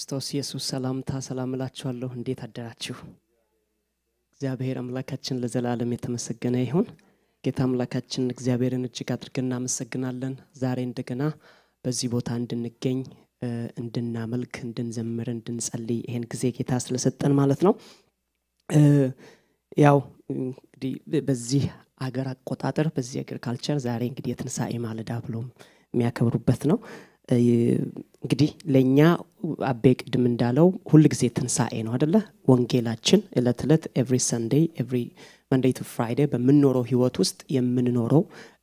በክርስቶስ ኢየሱስ ሰላምታ ሰላም እላችኋለሁ። እንዴት አደራችሁ? እግዚአብሔር አምላካችን ለዘላለም የተመሰገነ ይሁን። ጌታ አምላካችን እግዚአብሔርን እጅግ አድርገን እናመሰግናለን። ዛሬ እንደገና በዚህ ቦታ እንድንገኝ እንድናመልክ፣ እንድንዘምር፣ እንድንጸልይ ይሄን ጊዜ ጌታ ስለሰጠን ማለት ነው። ያው እንግዲህ በዚህ አገር አቆጣጠር በዚህ አገር ካልቸር ዛሬ እንግዲህ የትንሣኤ ማለዳ ብሎም የሚያከብሩበት ነው። እንግዲህ ለእኛ አቤ ቅድም እንዳለው ሁል ጊዜ ትንሣኤ ነው አደለ? ወንጌላችን እለት እለት ኤቭሪ ሰንዴይ ኤቭሪ መንዴይ ቱ ፍራይዴ በምንኖረው ህይወት ውስጥ የምንኖረው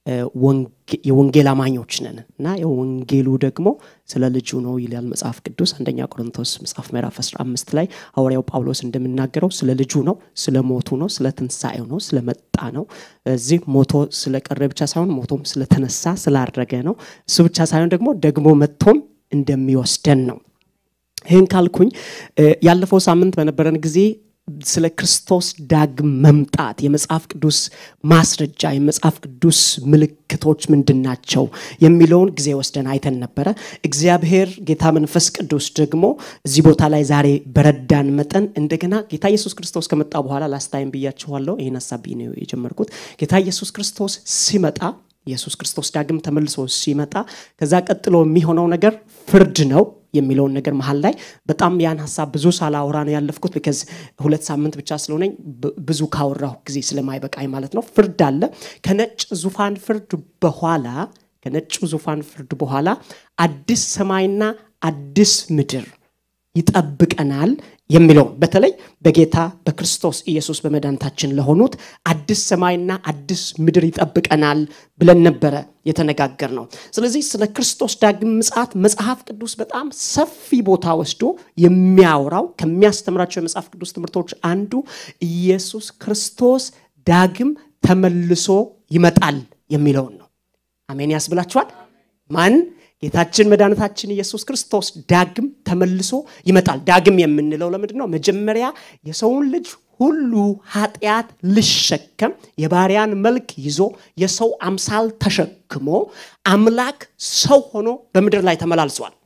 የወንጌል አማኞች ነን እና የወንጌሉ ደግሞ ስለ ልጁ ነው ይላል መጽሐፍ ቅዱስ አንደኛ ቆሮንቶስ መጽሐፍ ምዕራፍ 15 ላይ ሐዋርያው ጳውሎስ እንደምናገረው ስለ ልጁ ነው፣ ስለ ሞቱ ነው፣ ስለ ትንሣኤው ነው፣ ስለ መጣ ነው። እዚህ ሞቶ ስለቀረ ብቻ ሳይሆን ሞቶም ስለተነሳ ስላረገ ነው። እሱ ብቻ ሳይሆን ደግሞ ደግሞ መጥቶም እንደሚወስደን ነው። ይህን ካልኩኝ ያለፈው ሳምንት በነበረን ጊዜ ስለ ክርስቶስ ዳግም መምጣት የመጽሐፍ ቅዱስ ማስረጃ የመጽሐፍ ቅዱስ ምልክቶች ምንድን ናቸው የሚለውን ጊዜ ወስደን አይተን ነበረ። እግዚአብሔር ጌታ መንፈስ ቅዱስ ደግሞ እዚህ ቦታ ላይ ዛሬ በረዳን መጠን እንደገና ጌታ ኢየሱስ ክርስቶስ ከመጣ በኋላ ላስታይም ብያችኋለሁ። ይህን ሀሳብ ነው የጀመርኩት። ጌታ ኢየሱስ ክርስቶስ ሲመጣ ኢየሱስ ክርስቶስ ዳግም ተመልሶ ሲመጣ ከዛ ቀጥሎ የሚሆነው ነገር ፍርድ ነው የሚለውን ነገር መሀል ላይ በጣም ያን ሀሳብ ብዙ ሳላወራ ነው ያለፍኩት። ቢከዝ ሁለት ሳምንት ብቻ ስለሆነኝ ብዙ ካወራሁ ጊዜ ስለማይበቃኝ ማለት ነው። ፍርድ አለ። ከነጭ ዙፋን ፍርድ በኋላ ከነጭ ዙፋን ፍርድ በኋላ አዲስ ሰማይና አዲስ ምድር ይጠብቀናል የሚለው በተለይ በጌታ በክርስቶስ ኢየሱስ በመድኃኒታችን ለሆኑት አዲስ ሰማይና አዲስ ምድር ይጠብቀናል ብለን ነበረ የተነጋገር ነው። ስለዚህ ስለ ክርስቶስ ዳግም ምጽአት መጽሐፍ ቅዱስ በጣም ሰፊ ቦታ ወስዶ የሚያወራው ከሚያስተምራቸው የመጽሐፍ ቅዱስ ትምህርቶች አንዱ ኢየሱስ ክርስቶስ ዳግም ተመልሶ ይመጣል የሚለውን ነው። አሜን ያስብላችኋል። ማን ጌታችን መድኃኒታችን ኢየሱስ ክርስቶስ ዳግም ተመልሶ ይመጣል። ዳግም የምንለው ለምንድን ነው? መጀመሪያ የሰውን ልጅ ሁሉ ኃጢአት ልሸከም የባሪያን መልክ ይዞ የሰው አምሳል ተሸክሞ አምላክ ሰው ሆኖ በምድር ላይ ተመላልሷል።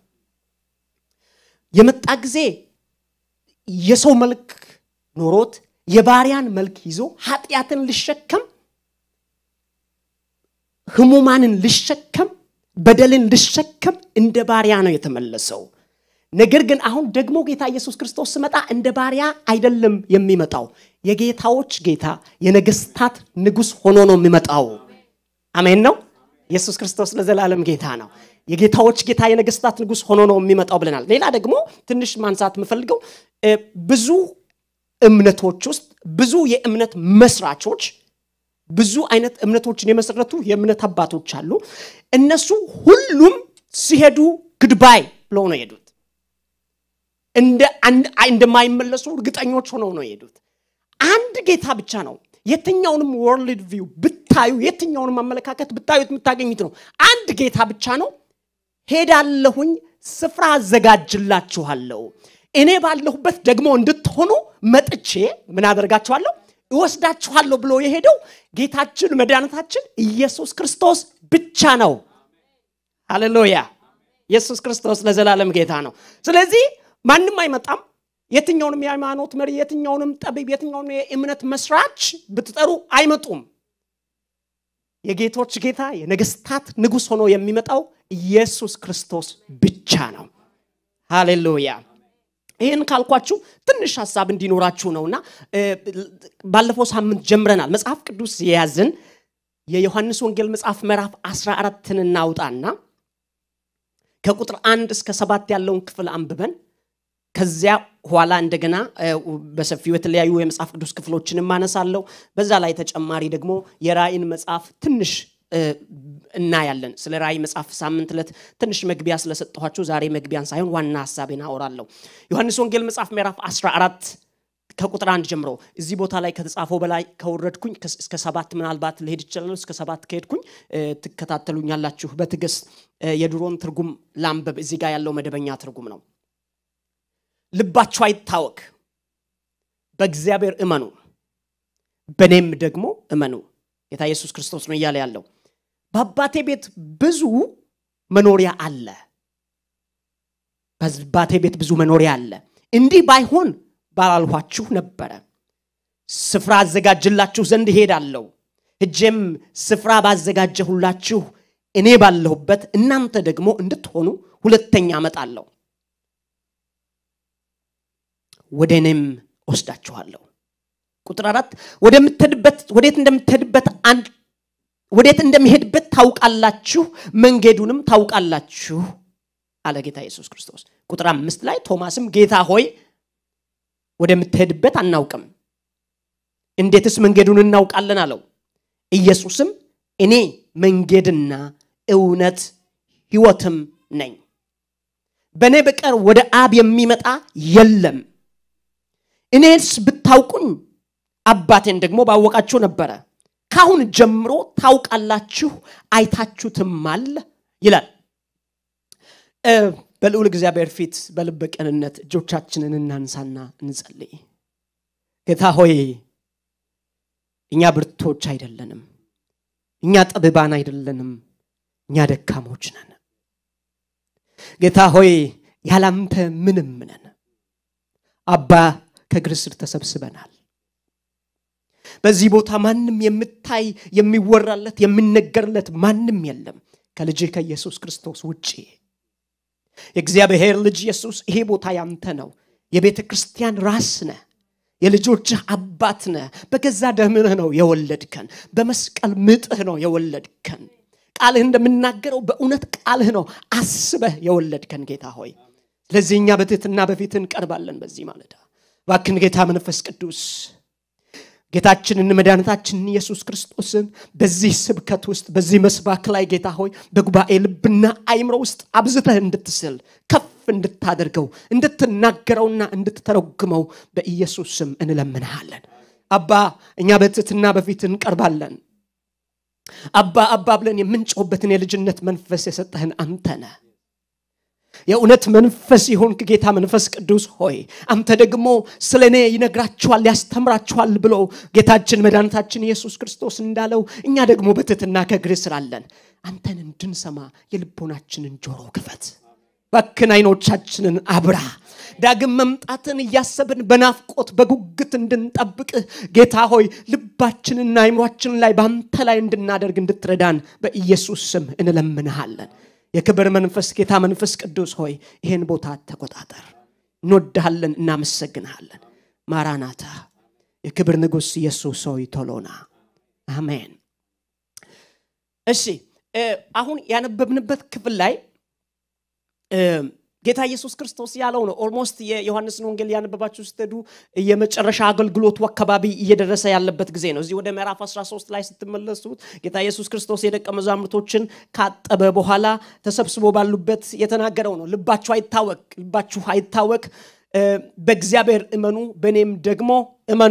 የመጣ ጊዜ የሰው መልክ ኖሮት የባሪያን መልክ ይዞ ኃጢአትን ልሸከም ህሙማንን ልሸከም በደልን ልሸከም እንደ ባሪያ ነው የተመለሰው። ነገር ግን አሁን ደግሞ ጌታ ኢየሱስ ክርስቶስ ስመጣ እንደ ባሪያ አይደለም የሚመጣው። የጌታዎች ጌታ የነገስታት ንጉሥ ሆኖ ነው የሚመጣው። አሜን ነው። ኢየሱስ ክርስቶስ ለዘላለም ጌታ ነው። የጌታዎች ጌታ የነገስታት ንጉሥ ሆኖ ነው የሚመጣው ብለናል። ሌላ ደግሞ ትንሽ ማንሳት የምፈልገው ብዙ እምነቶች ውስጥ ብዙ የእምነት መስራቾች ብዙ አይነት እምነቶችን የመሰረቱ የእምነት አባቶች አሉ። እነሱ ሁሉም ሲሄዱ ግድባይ ብለው ነው የሄዱት። እንደማይመለሱ እርግጠኞች ሆነው ነው የሄዱት። አንድ ጌታ ብቻ ነው። የትኛውንም ወርልድ ቪው ብታዩ፣ የትኛውንም አመለካከት ብታዩት የምታገኙት ነው። አንድ ጌታ ብቻ ነው። ሄዳለሁኝ፣ ስፍራ አዘጋጅላችኋለሁ፣ እኔ ባለሁበት ደግሞ እንድትሆኑ መጥቼ ምን አደርጋችኋለሁ እወስዳችኋለሁ ብሎ የሄደው ጌታችን መድኃኒታችን ኢየሱስ ክርስቶስ ብቻ ነው። ሃሌሉያ! ኢየሱስ ክርስቶስ ለዘላለም ጌታ ነው። ስለዚህ ማንም አይመጣም። የትኛውንም የሃይማኖት መሪ፣ የትኛውንም ጠቢብ፣ የትኛውንም የእምነት መስራች ብትጠሩ አይመጡም። የጌቶች ጌታ የነገስታት ንጉሥ ሆኖ የሚመጣው ኢየሱስ ክርስቶስ ብቻ ነው። ሃሌሉያ! ይህን ካልኳችሁ ትንሽ ሀሳብ እንዲኖራችሁ ነውና ባለፈው ሳምንት ጀምረናል። መጽሐፍ ቅዱስ የያዝን የዮሐንስ ወንጌል መጽሐፍ ምዕራፍ 14ን እናውጣና ከቁጥር አንድ እስከ ሰባት ያለውን ክፍል አንብበን ከዚያ ኋላ እንደገና በሰፊው የተለያዩ የመጽሐፍ ቅዱስ ክፍሎችን ማነሳለሁ። በዛ ላይ ተጨማሪ ደግሞ የራእይን መጽሐፍ ትንሽ እናያለን። ስለ ራእይ መጽሐፍ ሳምንት ዕለት ትንሽ መግቢያ ስለሰጠኋችሁ ዛሬ መግቢያን ሳይሆን ዋና ሀሳቤን አወራለሁ። ዮሐንስ ወንጌል መጽሐፍ ምዕራፍ 14 ከቁጥር አንድ ጀምሮ እዚህ ቦታ ላይ ከተጻፈው በላይ ከወረድኩኝ እስከ ሰባት ምናልባት ልሄድ ይችላሉ። እስከ ሰባት ከሄድኩኝ ትከታተሉኛላችሁ በትዕግስት የድሮን ትርጉም ላንበብ። እዚህ ጋር ያለው መደበኛ ትርጉም ነው። ልባችሁ አይታወክ፣ በእግዚአብሔር እመኑ፣ በእኔም ደግሞ እመኑ። ጌታ ኢየሱስ ክርስቶስ ነው እያለ ያለው በአባቴ ቤት ብዙ መኖሪያ አለ። በአባቴ ቤት ብዙ መኖሪያ አለ እንዲህ ባይሆን ባላልኋችሁ ነበረ ስፍራ አዘጋጅላችሁ ዘንድ እሄዳለሁ እጄም ስፍራ ባዘጋጀሁላችሁ እኔ ባለሁበት እናንተ ደግሞ እንድትሆኑ ሁለተኛ አመጣለሁ ወደ እኔም ወስዳችኋለሁ ቁጥር አራት ወደምትሄድበት ወዴት እንደምትሄድበት ወዴት እንደሚሄድበት ታውቃላችሁ መንገዱንም ታውቃላችሁ አለ ጌታ ኢየሱስ ክርስቶስ ቁጥር አምስት ላይ ቶማስም ጌታ ሆይ ወደምትሄድበት አናውቅም እንዴትስ መንገዱን እናውቃለን አለው ኢየሱስም እኔ መንገድና እውነት ህይወትም ነኝ በእኔ በቀር ወደ አብ የሚመጣ የለም እኔስ ብታውቁኝ አባቴን ደግሞ ባወቃችሁ ነበረ ካሁን ጀምሮ ታውቃላችሁ አይታችሁትማል ይላል በልዑል እግዚአብሔር ፊት በልበ ቅንነት እጆቻችንን እናንሳና እንጸልይ ጌታ ሆይ እኛ ብርቶች አይደለንም እኛ ጠብባን አይደለንም እኛ ደካሞች ነን ጌታ ሆይ ያላንተ ምንም ነን አባ ከእግር ስር ተሰብስበናል በዚህ ቦታ ማንም የምታይ የሚወራለት የሚነገርለት ማንም የለም ከልጅ ከኢየሱስ ክርስቶስ ውጭ የእግዚአብሔር ልጅ ኢየሱስ ይሄ ቦታ ያንተ ነው የቤተ ክርስቲያን ራስ ነህ የልጆችህ አባት ነህ በገዛ ደምህ ነው የወለድከን በመስቀል ምጥህ ነው የወለድከን ቃልህ እንደምናገረው በእውነት ቃልህ ነው አስበህ የወለድከን ጌታ ሆይ ስለዚህ እኛ በትህትና በፊት እንቀርባለን በዚህ ማለዳ ባክን ጌታ መንፈስ ቅዱስ ጌታችንን መድኃኒታችንን ኢየሱስ ክርስቶስን በዚህ ስብከት ውስጥ በዚህ መስባክ ላይ ጌታ ሆይ በጉባኤ ልብና አይምሮ ውስጥ አብዝተህ እንድትስል ከፍ እንድታደርገው እንድትናገረውና እንድትተረጉመው በኢየሱስ ስም እንለምንሃለን አባ እኛ በትትና በፊት እንቀርባለን አባ አባ ብለን የምንጮህበትን የልጅነት መንፈስ የሰጠህን አንተ ነህ የእውነት መንፈስ የሆንክ ጌታ መንፈስ ቅዱስ ሆይ አንተ ደግሞ ስለ እኔ ይነግራችኋል ያስተምራችኋል ብሎ ጌታችን መድኃኒታችን ኢየሱስ ክርስቶስ እንዳለው እኛ ደግሞ በትትና ከእግር ስራለን አንተን እንድንሰማ የልቦናችንን ጆሮ ክፈት ባክን አይኖቻችንን አብራ ዳግም መምጣትን እያሰብን በናፍቆት በጉግት እንድንጠብቅህ ጌታ ሆይ ልባችንና አይምሯችን ላይ በአንተ ላይ እንድናደርግ እንድትረዳን በኢየሱስ ስም እንለምንሃለን የክብር መንፈስ ጌታ መንፈስ ቅዱስ ሆይ ይህን ቦታ ተቆጣጠር እንወድሃለን እናመሰግንሃለን ማራናታ የክብር ንጉሥ ኢየሱስ ሆይ ቶሎና አሜን እሺ አሁን ያነበብንበት ክፍል ላይ ጌታ ኢየሱስ ክርስቶስ ያለው ነው ኦልሞስት የዮሐንስን ወንጌል ያነበባችሁ ስትሄዱ የመጨረሻ አገልግሎቱ አካባቢ እየደረሰ ያለበት ጊዜ ነው እዚህ ወደ ምዕራፍ 13 ላይ ስትመለሱት ጌታ ኢየሱስ ክርስቶስ የደቀ መዛሙርቶችን ካጠበ በኋላ ተሰብስቦ ባሉበት የተናገረው ነው ልባችሁ አይታወቅ ልባችሁ አይታወቅ በእግዚአብሔር እመኑ በእኔም ደግሞ እመኑ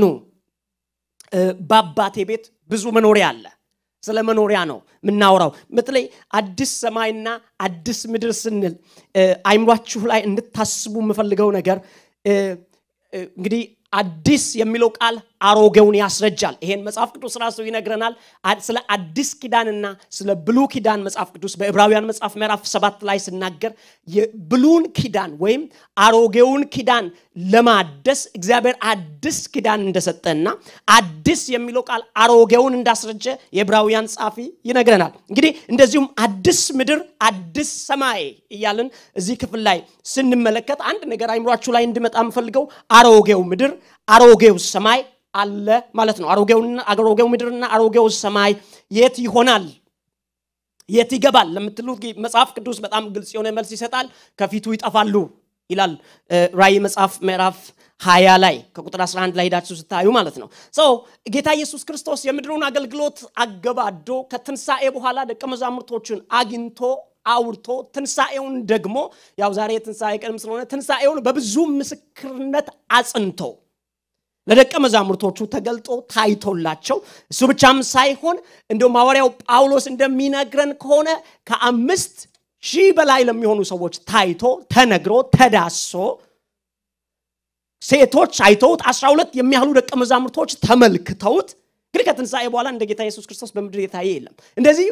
በአባቴ ቤት ብዙ መኖሪያ አለ ስለ መኖሪያ ነው የምናወራው በተለይ አዲስ ሰማይና አዲስ ምድር ስንል አይምሯችሁ ላይ እንድታስቡ የምፈልገው ነገር እንግዲህ አዲስ የሚለው ቃል አሮጌውን ያስረጃል ይሄን መጽሐፍ ቅዱስ ራሱ ይነግረናል ስለ አዲስ ኪዳንና ስለ ብሉ ኪዳን መጽሐፍ ቅዱስ በዕብራውያን መጽሐፍ ምዕራፍ ሰባት ላይ ስናገር የብሉን ኪዳን ወይም አሮጌውን ኪዳን ለማደስ እግዚአብሔር አዲስ ኪዳን እንደሰጠና አዲስ የሚለው ቃል አሮጌውን እንዳስረጀ የዕብራውያን ጻፊ ይነግረናል እንግዲህ እንደዚሁም አዲስ ምድር አዲስ ሰማይ እያልን እዚህ ክፍል ላይ ስንመለከት አንድ ነገር አይምሯችሁ ላይ እንድመጣ የምፈልገው አሮጌው ምድር አሮጌው ሰማይ አለ ማለት ነው አሮጌው ምድርና አሮጌው ሰማይ የት ይሆናል የት ይገባል ለምትሉት መጽሐፍ ቅዱስ በጣም ግልጽ የሆነ መልስ ይሰጣል ከፊቱ ይጠፋሉ ይላል ራይ መጽሐፍ ምዕራፍ ሀያ ላይ ከቁጥር 11 ላይ ሄዳችሁ ስታዩ ማለት ነው ሰው ጌታ ኢየሱስ ክርስቶስ የምድሩን አገልግሎት አገባዶ ከትንሣኤ በኋላ ደቀ መዛሙርቶችን አግኝቶ አውርቶ ትንሣኤውን ደግሞ ያው ዛሬ የትንሣኤ ቀንም ስለሆነ ትንሣኤውን በብዙ ምስክርነት አጽንቶ ለደቀ መዛሙርቶቹ ተገልጦ ታይቶላቸው እሱ ብቻም ሳይሆን እንደውም ሐዋርያው ጳውሎስ እንደሚነግረን ከሆነ ከአምስት ሺህ በላይ ለሚሆኑ ሰዎች ታይቶ ተነግሮ ተዳሶ ሴቶች አይተውት አስራ ሁለት የሚያህሉ ደቀ መዛሙርቶች ተመልክተውት እንግዲህ ከትንሣኤ በኋላ እንደ ጌታ ኢየሱስ ክርስቶስ በምድር የታየ የለም እንደዚህ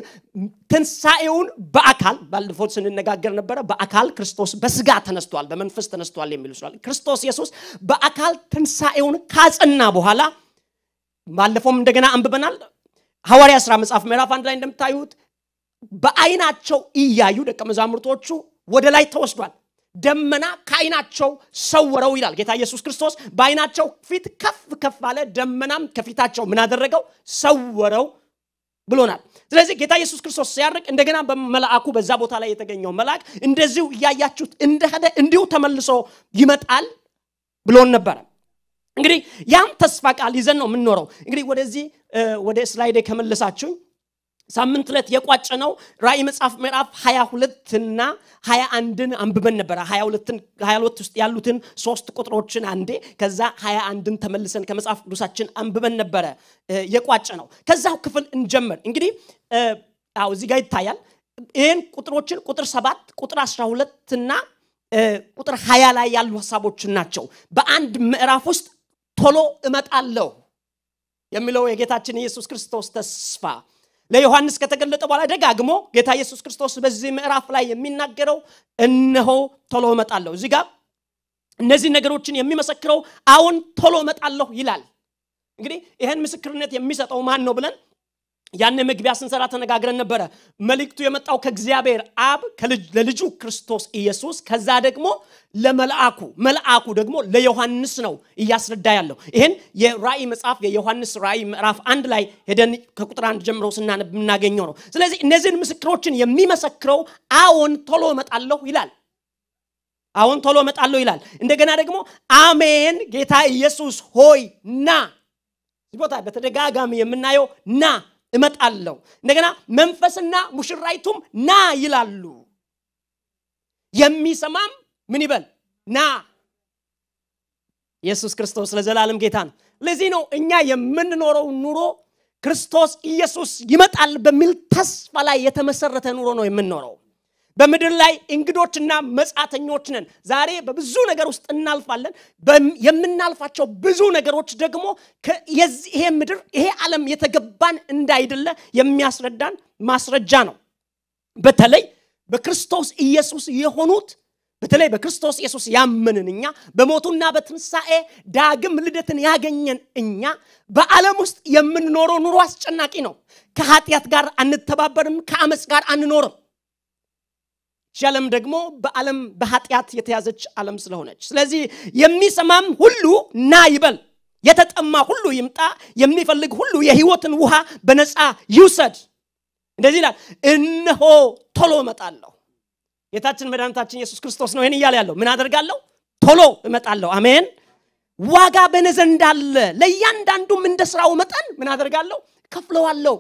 ትንሣኤውን በአካል ባለፈው ስንነጋገር ነበረ በአካል ክርስቶስ በስጋ ተነስቷል በመንፈስ ተነስቷል የሚሉ ስላል ክርስቶስ ኢየሱስ በአካል ትንሣኤውን ካጸና በኋላ ባለፈውም እንደገና አንብበናል ሐዋርያ ሥራ መጽሐፍ ምዕራፍ አንድ ላይ እንደምታዩት በአይናቸው እያዩ ደቀ መዛሙርቶቹ ወደ ላይ ተወስዷል ደመና ከአይናቸው ሰወረው ይላል ጌታ ኢየሱስ ክርስቶስ በአይናቸው ፊት ከፍ ከፍ አለ ደመናም ከፊታቸው ምን አደረገው ሰወረው ብሎናል ስለዚህ ጌታ ኢየሱስ ክርስቶስ ሲያርቅ እንደገና በመልአኩ በዛ ቦታ ላይ የተገኘው መልአክ እንደዚሁ እያያችሁት እንደሄደ እንዲሁ ተመልሶ ይመጣል ብሎን ነበረ እንግዲህ ያም ተስፋ ቃል ይዘን ነው የምንኖረው እንግዲህ ወደዚህ ወደ ስላይዴ ከመለሳችሁኝ ሳምንት ዕለት የቋጨ ነው ራእይ መጽሐፍ ምዕራፍ 22 እና 21ን አንብበን ነበረ 22 ውስጥ ያሉትን ሶስት ቁጥሮችን አንዴ ከዛ 21ን ተመልሰን ከመጽሐፍ ቅዱሳችን አንብበን ነበረ የቋጨ ነው ከዛው ክፍል እንጀምር እንግዲህ አዎ እዚህ ጋር ይታያል ይህን ቁጥሮችን ቁጥር 7 ቁጥር 12 እና ቁጥር 20 ላይ ያሉ ሀሳቦችን ናቸው በአንድ ምዕራፍ ውስጥ ቶሎ እመጣለሁ የሚለው የጌታችን ኢየሱስ ክርስቶስ ተስፋ ለዮሐንስ ከተገለጠ በኋላ ደጋግሞ ጌታ ኢየሱስ ክርስቶስ በዚህ ምዕራፍ ላይ የሚናገረው እነሆ ቶሎ እመጣለሁ እዚህ ጋር እነዚህ ነገሮችን የሚመሰክረው አሁን ቶሎ እመጣለሁ ይላል እንግዲህ ይህን ምስክርነት የሚሰጠው ማን ነው ብለን ያን መግቢያ ስንሰራ ተነጋግረን ነበረ መልእክቱ የመጣው ከእግዚአብሔር አብ ለልጁ ክርስቶስ ኢየሱስ ከዛ ደግሞ ለመልአኩ መልአኩ ደግሞ ለዮሐንስ ነው እያስረዳ ያለው ይህን የራእይ መጽሐፍ የዮሐንስ ራእይ ምዕራፍ አንድ ላይ ሄደን ከቁጥር አንድ ጀምሮ ስናነብ የምናገኘው ነው ስለዚህ እነዚህን ምስክሮችን የሚመሰክረው አዎን ቶሎ እመጣለሁ ይላል አሁን ቶሎ እመጣለሁ ይላል እንደገና ደግሞ አሜን ጌታ ኢየሱስ ሆይ ና ቦታ በተደጋጋሚ የምናየው ና እመጣለሁ እንደገና መንፈስና ሙሽራይቱም ና ይላሉ የሚሰማም ምን ይበል ና ኢየሱስ ክርስቶስ ለዘላለም ጌታ ነው ለዚህ ነው እኛ የምንኖረው ኑሮ ክርስቶስ ኢየሱስ ይመጣል በሚል ተስፋ ላይ የተመሰረተ ኑሮ ነው የምንኖረው በምድር ላይ እንግዶችና መጻተኞች ነን ዛሬ በብዙ ነገር ውስጥ እናልፋለን የምናልፋቸው ብዙ ነገሮች ደግሞ ይሄ ምድር ይሄ ዓለም የተገባን እንዳይደለ የሚያስረዳን ማስረጃ ነው በተለይ በክርስቶስ ኢየሱስ የሆኑት በተለይ በክርስቶስ ኢየሱስ ያመንን እኛ በሞቱና በትንሣኤ ዳግም ልደትን ያገኘን እኛ በዓለም ውስጥ የምንኖረው ኑሮ አስጨናቂ ነው ከኃጢአት ጋር አንተባበርም ከአመፅ ጋር አንኖርም ዓለም ደግሞ በዓለም በኃጢአት የተያዘች ዓለም ስለሆነች ስለዚህ የሚሰማም ሁሉ ና ይበል የተጠማ ሁሉ ይምጣ የሚፈልግ ሁሉ የህይወትን ውሃ በነፃ ይውሰድ እንደዚህ ይላል እነሆ ቶሎ እመጣለሁ ጌታችን መድኃኒታችን ኢየሱስ ክርስቶስ ነው ይህን እያለ ያለው ምን አደርጋለሁ ቶሎ እመጣለሁ አሜን ዋጋ በእኔ ዘንድ አለ ለእያንዳንዱም እንደ ስራው መጠን ምን አደርጋለሁ ከፍለዋለሁ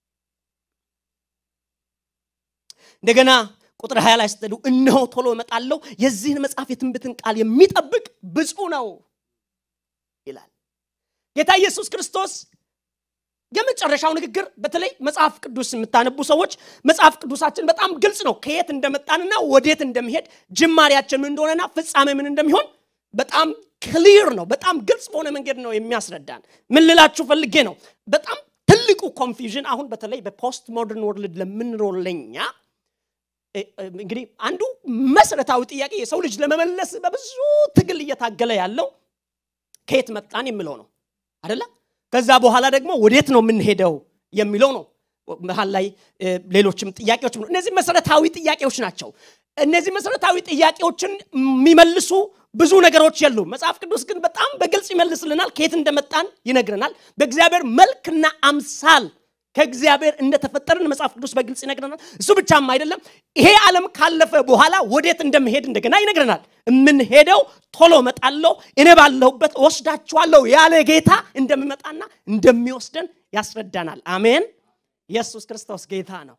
እንደገና ቁጥር 20 ላይ ስትሄዱ እነሆ ቶሎ እመጣለሁ የዚህን መጽሐፍ የትንቢትን ቃል የሚጠብቅ ብፁ ነው ይላል ጌታ ኢየሱስ ክርስቶስ የመጨረሻው ንግግር በተለይ መጽሐፍ ቅዱስ የምታነቡ ሰዎች መጽሐፍ ቅዱሳችን በጣም ግልጽ ነው ከየት እንደመጣንና ወዴት እንደሚሄድ ጅማሬያችን ምን እንደሆነና ፍጻሜ ምን እንደሚሆን በጣም ክሊር ነው በጣም ግልጽ በሆነ መንገድ ነው የሚያስረዳን ምን ልላችሁ ፈልጌ ነው በጣም ትልቁ ኮንፊዥን አሁን በተለይ በፖስት ሞደርን ወርልድ ለምንኖር ለኛ እንግዲህ አንዱ መሰረታዊ ጥያቄ የሰው ልጅ ለመመለስ በብዙ ትግል እየታገለ ያለው ከየት መጣን የሚለው ነው አደለ ከዛ በኋላ ደግሞ ወዴት ነው የምንሄደው የሚለው ነው መሀል ላይ ሌሎችም ጥያቄዎች እነዚህ መሰረታዊ ጥያቄዎች ናቸው እነዚህ መሰረታዊ ጥያቄዎችን የሚመልሱ ብዙ ነገሮች የሉ መጽሐፍ ቅዱስ ግን በጣም በግልጽ ይመልስልናል ከየት እንደመጣን ይነግረናል በእግዚአብሔር መልክና አምሳል ከእግዚአብሔር እንደተፈጠርን መጽሐፍ ቅዱስ በግልጽ ይነግረናል እሱ ብቻም አይደለም ይሄ ዓለም ካለፈ በኋላ ወዴት እንደምሄድ እንደገና ይነግረናል የምንሄደው ቶሎ መጣለው እኔ ባለሁበት ወስዳችኋለሁ ያለ ጌታ እንደሚመጣና እንደሚወስደን ያስረዳናል አሜን ኢየሱስ ክርስቶስ ጌታ ነው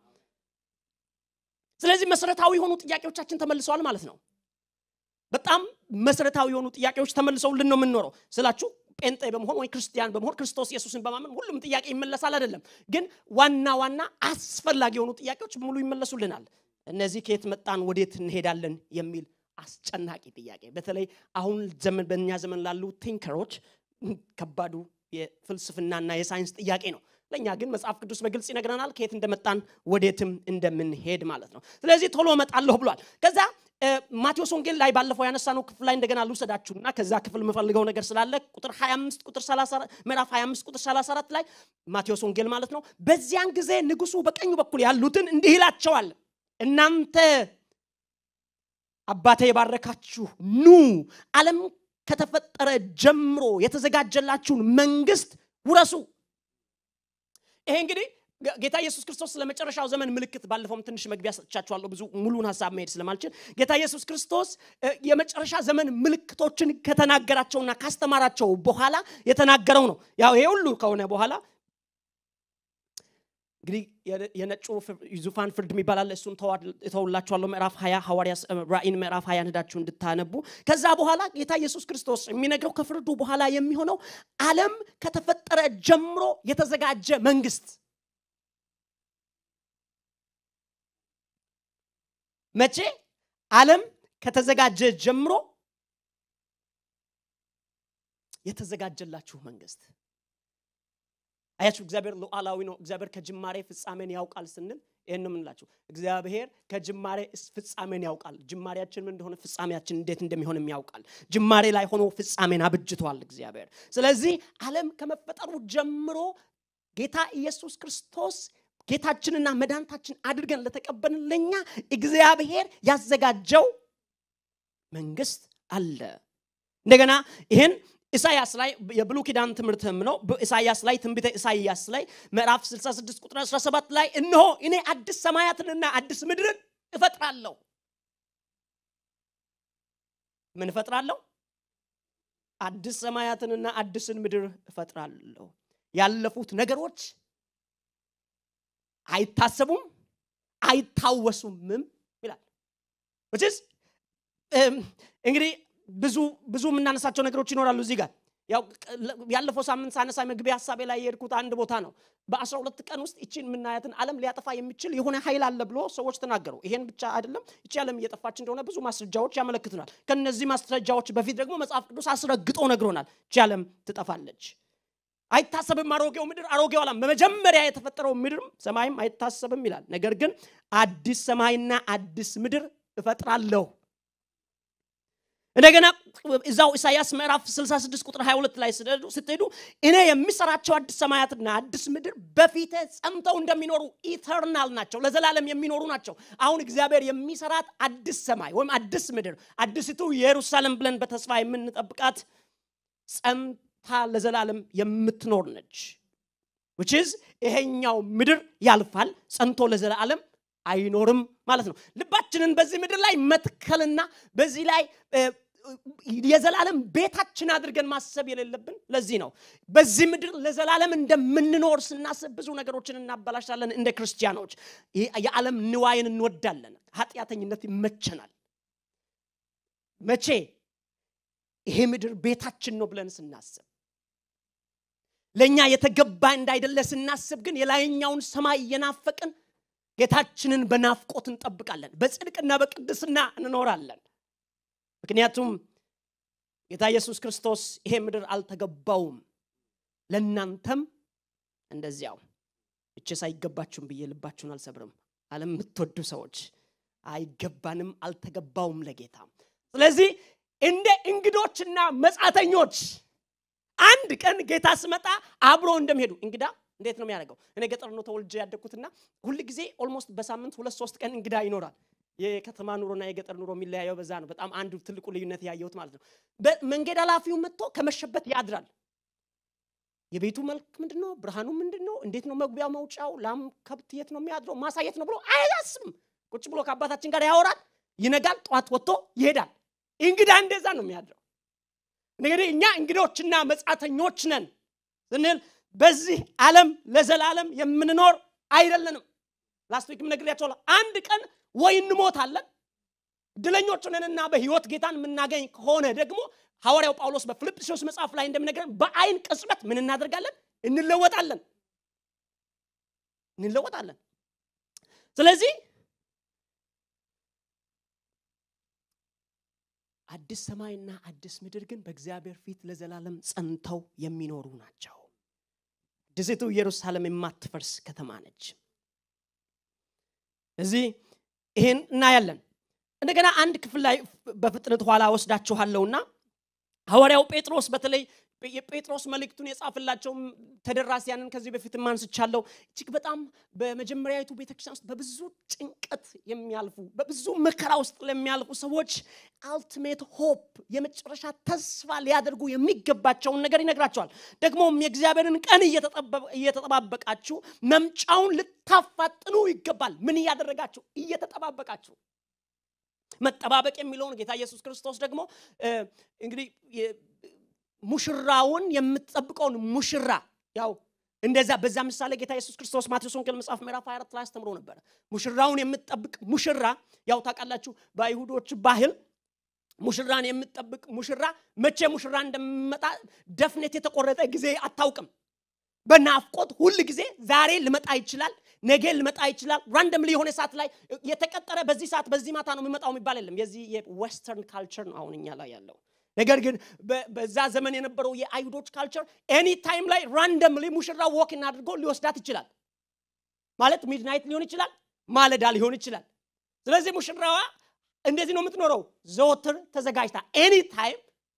ስለዚህ መሰረታዊ የሆኑ ጥያቄዎቻችን ተመልሰዋል ማለት ነው በጣም መሰረታዊ የሆኑ ጥያቄዎች ተመልሰውልን ነው የምንኖረው ስላችሁ ጴንጤ በመሆን ወይ ክርስቲያን በመሆን ክርስቶስ ኢየሱስን በማመን ሁሉም ጥያቄ ይመለሳል አይደለም ግን ዋና ዋና አስፈላጊ የሆኑ ጥያቄዎች በሙሉ ይመለሱልናል እነዚህ ከየት መጣን ወዴት እንሄዳለን የሚል አስጨናቂ ጥያቄ በተለይ አሁን ዘመን በእኛ ዘመን ላሉ ቲንከሮች ከባዱ የፍልስፍናና የሳይንስ ጥያቄ ነው። ለእኛ ግን መጽሐፍ ቅዱስ በግልጽ ይነግረናል ከየት እንደመጣን ወዴትም እንደምንሄድ ማለት ነው። ስለዚህ ቶሎ እመጣለሁ ብሏል። ከዛ ማቴዎስ ወንጌል ላይ ባለፈው ያነሳነው ክፍል ላይ እንደገና ልውሰዳችሁና ከዛ ክፍል የምፈልገው ነገር ስላለ ቁጥር 25 ቁጥር 30 ምዕራፍ 25 ቁጥር 34 ላይ ማቴዎስ ወንጌል ማለት ነው። በዚያን ጊዜ ንጉሱ በቀኙ በኩል ያሉትን እንዲህ ይላቸዋል፣ እናንተ አባቴ የባረካችሁ ኑ ዓለም ከተፈጠረ ጀምሮ የተዘጋጀላችሁን መንግስት ውረሱ። ይሄ እንግዲህ ጌታ ኢየሱስ ክርስቶስ ስለ መጨረሻው ዘመን ምልክት ባለፈውም ትንሽ መግቢያ ሰጥቻችኋለሁ፣ ብዙ ሙሉን ሀሳብ መሄድ ስለማልችል ጌታ ኢየሱስ ክርስቶስ የመጨረሻ ዘመን ምልክቶችን ከተናገራቸውና ካስተማራቸው በኋላ የተናገረው ነው። ያው ይሄ ሁሉ ከሆነ በኋላ እንግዲህ የነጩ ዙፋን ፍርድ የሚባል አለ። እሱን ተውላችኋለሁ። ምዕራፍ 20 ሐዋርያ ራእይን ምዕራፍ 20 ሄዳችሁ እንድታነቡ። ከዛ በኋላ ጌታ ኢየሱስ ክርስቶስ የሚነግረው ከፍርዱ በኋላ የሚሆነው ዓለም ከተፈጠረ ጀምሮ የተዘጋጀ መንግስት መቼ ዓለም ከተዘጋጀ ጀምሮ የተዘጋጀላችሁ መንግስት አያችሁ እግዚአብሔር ሉዓላዊ ነው እግዚአብሔር ከጅማሬ ፍጻሜን ያውቃል ስንል ይህን የምንላችሁ እግዚአብሔር ከጅማሬ ፍጻሜን ያውቃል ጅማሬያችን ምን እንደሆነ ፍጻሜያችን እንዴት እንደሚሆንም ያውቃል ጅማሬ ላይ ሆኖ ፍጻሜን አብጅቷል እግዚአብሔር ስለዚህ ዓለም ከመፈጠሩ ጀምሮ ጌታ ኢየሱስ ክርስቶስ ጌታችንና መድኃኒታችን አድርገን ለተቀበልን ለእኛ እግዚአብሔር ያዘጋጀው መንግስት አለ እንደገና ይህን ኢሳያስ ላይ የብሉ ኪዳን ትምህርትም ነው ኢሳያስ ላይ ትንቢተ ኢሳያስ ላይ ምዕራፍ 66 ቁጥር 17 ላይ እነሆ እኔ አዲስ ሰማያትንና አዲስ ምድርን እፈጥራለሁ ምን እፈጥራለሁ አዲስ ሰማያትንና አዲስን ምድር እፈጥራለሁ ያለፉት ነገሮች አይታሰቡም አይታወሱምም ይላል ስ እንግዲህ ብዙ ብዙ የምናነሳቸው ነገሮች ይኖራሉ እዚህ ጋር ያው ያለፈው ሳምንት ሳነሳ መግቢያ ሀሳቤ ላይ የሄድኩት አንድ ቦታ ነው በአስራ ሁለት ቀን ውስጥ ይችን የምናያትን ዓለም ሊያጠፋ የሚችል የሆነ ኃይል አለ ብሎ ሰዎች ተናገሩ ይሄን ብቻ አይደለም ይቺ ዓለም እየጠፋች እንደሆነ ብዙ ማስረጃዎች ያመለክቱናል ከነዚህ ማስረጃዎች በፊት ደግሞ መጽሐፍ ቅዱስ አስረግጦ ነግሮናል ይቺ ዓለም ትጠፋለች አይታሰብም አሮጌው ምድር አሮጌው ዓለም በመጀመሪያ የተፈጠረው ምድርም ሰማይም አይታሰብም ይላል ነገር ግን አዲስ ሰማይና አዲስ ምድር እፈጥራለሁ እንደገና እዛው ኢሳያስ ምዕራፍ 66 ቁጥር 22 ላይ ስትሄዱ እኔ የሚሰራቸው አዲስ ሰማያትና አዲስ ምድር በፊተ ጸምተው እንደሚኖሩ ኢተርናል ናቸው ለዘላለም የሚኖሩ ናቸው አሁን እግዚአብሔር የሚሰራት አዲስ ሰማይ ወይም አዲስ ምድር አዲስቱ ኢየሩሳሌም ብለን በተስፋ የምንጠብቃት ጸምታ ለዘላለም የምትኖር ነች ውችዝ ይሄኛው ምድር ያልፋል ጸንቶ ለዘላለም አይኖርም ማለት ነው ልባችንን በዚህ ምድር ላይ መትከልና በዚህ ላይ የዘላለም ቤታችን አድርገን ማሰብ የሌለብን ለዚህ ነው በዚህ ምድር ለዘላለም እንደምንኖር ስናስብ ብዙ ነገሮችን እናበላሻለን እንደ ክርስቲያኖች የዓለም ንዋይን እንወዳለን ኃጢአተኝነት ይመቸናል መቼ ይሄ ምድር ቤታችን ነው ብለን ስናስብ ለእኛ የተገባ እንዳይደለ ስናስብ ግን የላይኛውን ሰማይ እየናፈቅን ጌታችንን በናፍቆት እንጠብቃለን በጽድቅና በቅድስና እንኖራለን ምክንያቱም ጌታ ኢየሱስ ክርስቶስ ይሄ ምድር አልተገባውም ለእናንተም እንደዚያው እችስ አይገባችሁም ብዬ ልባችሁን አልሰብርም አለም የምትወዱ ሰዎች አይገባንም አልተገባውም ለጌታ ስለዚህ እንደ እንግዶችና መጻተኞች አንድ ቀን ጌታ ስመጣ አብሮ እንደሚሄዱ እንግዳ እንዴት ነው የሚያደርገው እኔ ገጠር ነው ተወልጄ ያደግኩትና ሁል ጊዜ ኦልሞስት በሳምንት ሁለት ሶስት ቀን እንግዳ ይኖራል የከተማ ኑሮና የገጠር ኑሮ የሚለያየው በዛ ነው በጣም አንዱ ትልቁ ልዩነት ያየሁት ማለት ነው መንገድ ኃላፊው መጥቶ ከመሸበት ያድራል የቤቱ መልክ ምንድን ነው ብርሃኑ ምንድን ነው እንዴት ነው መግቢያ መውጫው ላም ከብት የት ነው የሚያድረው ማሳየት ነው ብሎ አያስብም ቁጭ ብሎ ከአባታችን ጋር ያወራል ይነጋል ጠዋት ወጥቶ ይሄዳል እንግዳ እንደዛ ነው የሚያድረው እንግዲህ እኛ እንግዶችና መጻተኞች ነን ስንል በዚህ ዓለም ለዘላለም የምንኖር አይደለንም ላስት ዊክም ነግሬያቸዋለሁ አንድ ቀን ወይ እንሞታለን ድለኞች ነንና በህይወት ጌታን የምናገኝ ከሆነ ደግሞ ሐዋርያው ጳውሎስ በፊልጵስዩስ መጽሐፍ ላይ እንደምነግረን በአይን ቅጽበት ምን እናደርጋለን እንለወጣለን እንለወጣለን ስለዚህ አዲስ ሰማይና አዲስ ምድር ግን በእግዚአብሔር ፊት ለዘላለም ጸንተው የሚኖሩ ናቸው። አዲሲቱ ኢየሩሳሌም የማትፈርስ ከተማ ነች። እዚህ ይህን እናያለን። እንደገና አንድ ክፍል ላይ በፍጥነት ኋላ ወስዳችኋለሁና ሐዋርያው ጴጥሮስ በተለይ የጴጥሮስ መልእክቱን የጻፍላቸው ተደራሲያንን ከዚህ በፊት ማንስቻለሁ። እጅግ በጣም በመጀመሪያዊቱ ቤተክርስቲያን ውስጥ በብዙ ጭንቀት የሚያልፉ በብዙ መከራ ውስጥ ለሚያልፉ ሰዎች አልቲሜት ሆፕ የመጨረሻ ተስፋ ሊያደርጉ የሚገባቸውን ነገር ይነግራቸዋል። ደግሞም የእግዚአብሔርን ቀን እየተጠባበቃችሁ መምጫውን ልታፋጥኑ ይገባል። ምን እያደረጋችሁ? እየተጠባበቃችሁ መጠባበቅ የሚለውን ጌታ ኢየሱስ ክርስቶስ ደግሞ እንግዲህ ሙሽራውን የምትጠብቀውን ሙሽራ ያው እንደዛ በዛ ምሳሌ ጌታ ኢየሱስ ክርስቶስ ማቴዎስ ወንጌል መጽሐፍ ምዕራፍ 24 ላይ አስተምሮ ነበረ። ሙሽራውን የምትጠብቅ ሙሽራ ያው ታውቃላችሁ፣ በአይሁዶች ባህል ሙሽራን የምትጠብቅ ሙሽራ መቼ ሙሽራ እንደሚመጣ ደፍነት የተቆረጠ ጊዜ አታውቅም። በናፍቆት ሁል ጊዜ ዛሬ ልመጣ ይችላል፣ ነገ ልመጣ ይችላል። ራንደምሊ የሆነ ሰዓት ላይ የተቀጠረ በዚህ ሰዓት በዚህ ማታ ነው የሚመጣው የሚባል የለም። የዚህ የዌስተርን ካልቸር ነው አሁን እኛ ላይ ያለው። ነገር ግን በዛ ዘመን የነበረው የአይሁዶች ካልቸር ኤኒ ታይም ላይ ራንደምሊ ሙሽራ ወክን አድርጎ ሊወስዳት ይችላል። ማለት ሚድናይት ሊሆን ይችላል፣ ማለዳ ሊሆን ይችላል። ስለዚህ ሙሽራዋ እንደዚህ ነው የምትኖረው፣ ዘወትር ተዘጋጅታ ኤኒ ታይም